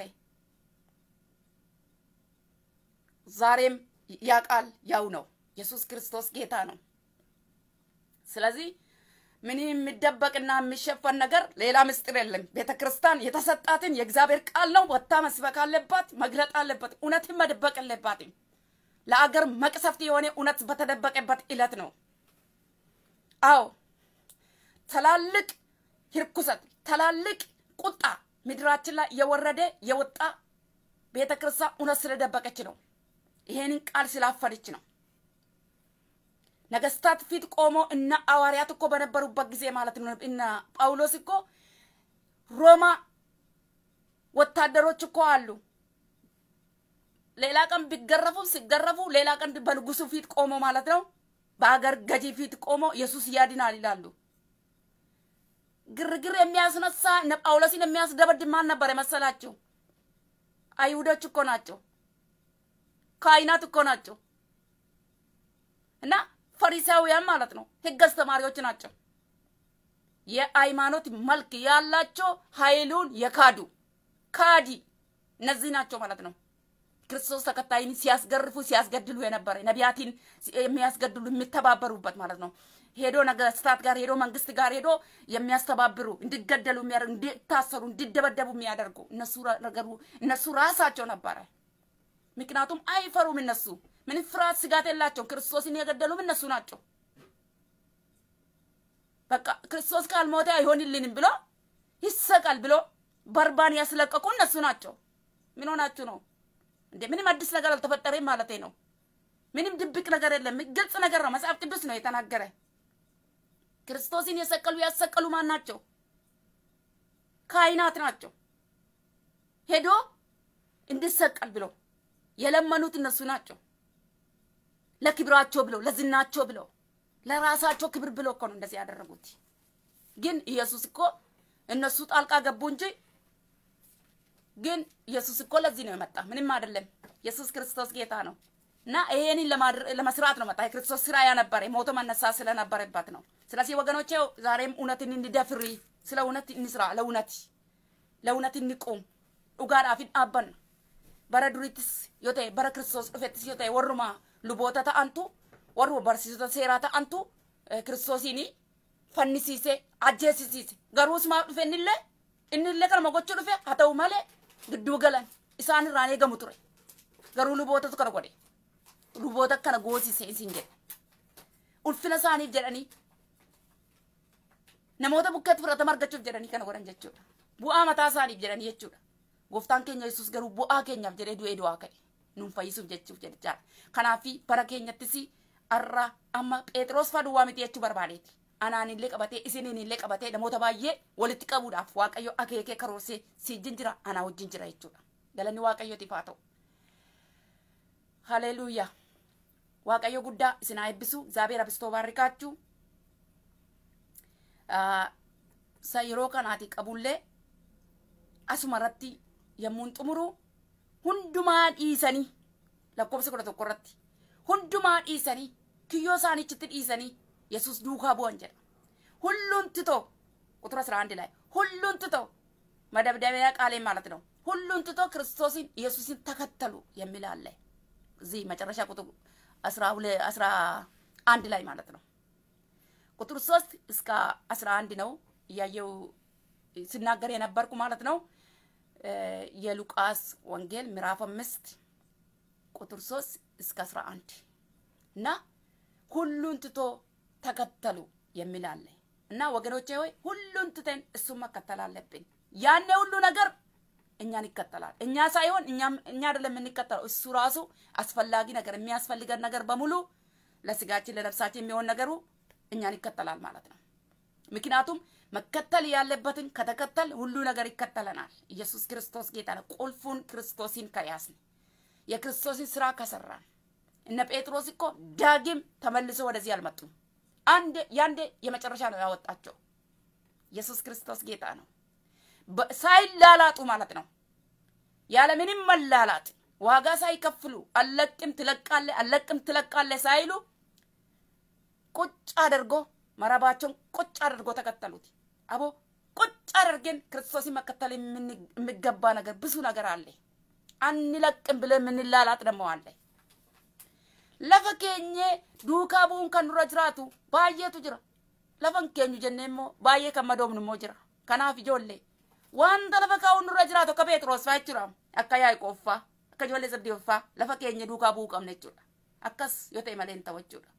ዛሬም ያ ቃል ያው ነው ኢየሱስ ክርስቶስ ጌታ ነው ስለዚህ ምን የሚደበቅና የሚሸፈን ነገር ሌላ ምስጢር የለም ቤተ ክርስቲያን የተሰጣትን የእግዚአብሔር ቃል ነው ወታ መስበክ አለባት መግለጥ አለበት እውነትን መደበቅ የለባትም ለአገር መቅሰፍት የሆነ እውነት በተደበቀበት ዕለት ነው አዎ ትላልቅ ርኩሰት ትላልቅ ቁጣ ምድራችን ላይ የወረደ የወጣ ቤተ ክርስቲያን እውነት ስለደበቀች ነው ይሄንን ቃል ስላፈነች ነው ነገስታት ፊት ቆሞ እነ አዋርያት እኮ በነበሩበት ጊዜ ማለት ነው እነ ጳውሎስ እኮ ሮማ ወታደሮች እኮ አሉ ሌላ ቀን ቢገረፉ ሲገረፉ ሌላ ቀን በንጉሱ ፊት ቆሞ ማለት ነው በሀገር ገዢ ፊት ቆሞ ኢየሱስ ያድናል ይላሉ ግርግር የሚያስነሳ ጳውሎስን የሚያስደበድብ ማን ነበር የመሰላችሁ አይሁዶች እኮ ናቸው ካይናት እኮ ናቸው እና ፈሪሳውያን ማለት ነው ህግ አስተማሪዎች ናቸው የሃይማኖት መልክ ያላቸው ኃይሉን የካዱ ካዲ እነዚህ ናቸው ማለት ነው ክርስቶስ ተከታይን ሲያስገርፉ ሲያስገድሉ የነበረ ነቢያትን የሚያስገድሉ የሚተባበሩበት ማለት ነው ሄዶ ነገስታት ጋር ሄዶ መንግስት ጋር ሄዶ የሚያስተባብሩ እንዲገደሉ የሚያደርጉ እንዲታሰሩ እንዲደበደቡ የሚያደርጉ እነሱ ነገሩ እነሱ ራሳቸው ነበረ ምክንያቱም አይፈሩም እነሱ ምን ፍርሃት ስጋት የላቸውም ክርስቶስን የገደሉም እነሱ ናቸው በቃ ክርስቶስ ካልሞተ አይሆንልንም ብሎ ይሰቃል ብሎ በርባን ያስለቀቁ እነሱ ናቸው ምን ሆናችሁ ነው እንዴ ምንም አዲስ ነገር አልተፈጠረም ማለት ነው ምንም ድብቅ ነገር የለም ግልጽ ነገር ነው መጽሐፍ ቅዱስ ነው የተናገረ ክርስቶስን የሰቀሉ ያሰቀሉ ማን ናቸው ካይናት ናቸው ሄዶ እንዲሰቀል ብሎ የለመኑት እነሱ ናቸው ለክብራቸው ብለው ለዝናቸው ብለው ለራሳቸው ክብር ብለው እኮ ነው እንደዚህ ያደረጉት ግን ኢየሱስ እኮ እነሱ ጣልቃ ገቡ እንጂ ግን ኢየሱስ እኮ ለዚህ ነው የመጣ ምንም አይደለም ኢየሱስ ክርስቶስ ጌታ ነው እና ይሄንን ለመስራት ነው መጣ የክርስቶስ ስራ ያነበረ ሞቶ መነሳ ስለነበረበት ነው ስለዚህ ወገኖቼ ዛሬም እውነትን እንዲደፍሪ ስለ እውነት እንስራ ለእውነት ለእውነት እንቁም dhugaadhaafin dhaabbanna bara durittis yoo ta'e bara kiristoos dhufettis yoo ta'e warruma luboota ta'antu warruma barsiisota seeraa ta'antu kiristoosiin fannisiise ajjeesisiise garuus maaf dhufe innillee innillee kanuma gochuu dhufe haa ta'u malee gidduu galan isaan irraan eegamu ture garuu lubootatu kana godhe luboota kana goosise isin jedhe ulfina isaaniif jedhanii namoota bukkeetti fudhatama argachuuf jedhanii kana godhan jechuudha bu'aa mataa isaaniif jedhanii jechuudha gooftaan keenya yesus garuu bu'aa keenyaaf jedhee du'ee du'aa ka'e nuun fayyisuuf jechuuf jechaadha kanaafi bara keenyattis arra amma phexros faa duwwaa miti jechuu barbaadeeti anaan illee qabatee isiniin illee qabatee namoota baay'ee walitti qabuudhaaf waaqayyo akeekee karoorsee siijin jira anaa wajjin jira jechuudha galanni waaqayyootiif haa ta'u ሃሌሉያ waaqayyo guddaa isin haa eebbisu እግዚአብሔር አብስቶ ባርካችሁ sa yeroo kanaati qabullee asuma irratti yommuun xumuru hundumaa dhiisanii lakkoofsa kudha tokko irratti hundumaa dhiisanii kiyyoo isaanichitti dhiisanii yesus duukaa bu'an jedha ሁሉን ትቶ ቁጥር 11 ላይ ሁሉን ትቶ መደብደቢያ ቃሌ ማለት ነው። ሁሉን ትቶ ክርስቶስን ኢየሱስን ተከተሉ የሚል አለ እዚህ መጨረሻ ቁጥር 12 11 ላይ ማለት ነው። ቁጥር 3 እስከ 11 ነው እያየው ሲናገር የነበርኩ ማለት ነው። የሉቃስ ወንጌል ምዕራፍ አምስት ቁጥር 3 እስከ 11 እና ሁሉን ትቶ ተከተሉ የሚል አለ እና ወገኖቼ ሆይ ሁሉን ትተን እሱን መከተል አለብን። ያኔ ሁሉ ነገር እኛን ይከተላል። እኛ ሳይሆን እኛ አይደለም የምንከተለው፣ እሱ ራሱ አስፈላጊ ነገር የሚያስፈልገን ነገር በሙሉ ለስጋችን ለነፍሳችን የሚሆን ነገሩ እኛን ይከተላል ማለት ነው። ምክንያቱም መከተል ያለበትን ከተከተል ሁሉ ነገር ይከተለናል። ኢየሱስ ክርስቶስ ጌታ ነው። ቁልፉን ክርስቶስን ከያዝን የክርስቶስን ስራ ከሰራን እነ ጴጥሮስ እኮ ዳግም ተመልሶ ወደዚህ አልመጡም። አንዴ ያንዴ የመጨረሻ ነው ያወጣቸው። ኢየሱስ ክርስቶስ ጌታ ነው። ሳይላላጡ ማለት ነው። ያለ ምንም መላላጥ ዋጋ ሳይከፍሉ አለቅም ትለቃለ አለቅም ትለቃለ ሳይሉ ቁጭ አድርጎ መረባቸውን ቁጭ አድርጎ ተከተሉት። አቦ ቁጭ አድርገን ክርስቶስን መከተል የሚገባ ነገር ብዙ ነገር አለ። አንለቅም ብለን የምንላላጥ ደግሞ አለ። lafa keenye duukaa bu'uun kan nurra jiraatu baay'eetu jira. Lafan keenyu jennee immoo baay'ee kan madoomnu immoo jira. Kanaaf ijoollee wanta lafa kaa'uun nurra jiraatu akka Pheexroos fa'aa jechuudha. Akka Yaaqoob fa'aa akka ijoollee Zabdiyoof fa'aa lafa keenya duukaa bu'uu qabna jechuudha. Akkas yoo ta'e malee hin ta'u jechuudha.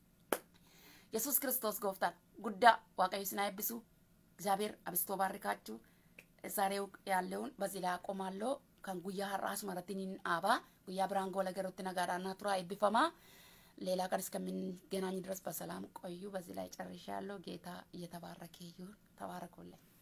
Yesuus Kiristoos gooftaan guddaa waaqayyo isin haa eebbisu. እግዚአብሔር አብስቶ ባርካችሁ። ዛሬው ያለውን በዚህ ላይ አቆማለሁ። kan guyyaa har'aas maratiniin dhaabaa guyyaa biraan goola garuutti nagaadhaan tura eebbifamaa ሌላ ቀን እስከምንገናኝ ድረስ በሰላም ቆዩ። በዚህ ላይ ጨርሻለሁ። ጌታ እየተባረከ ይሁን። ተባረኩልኝ።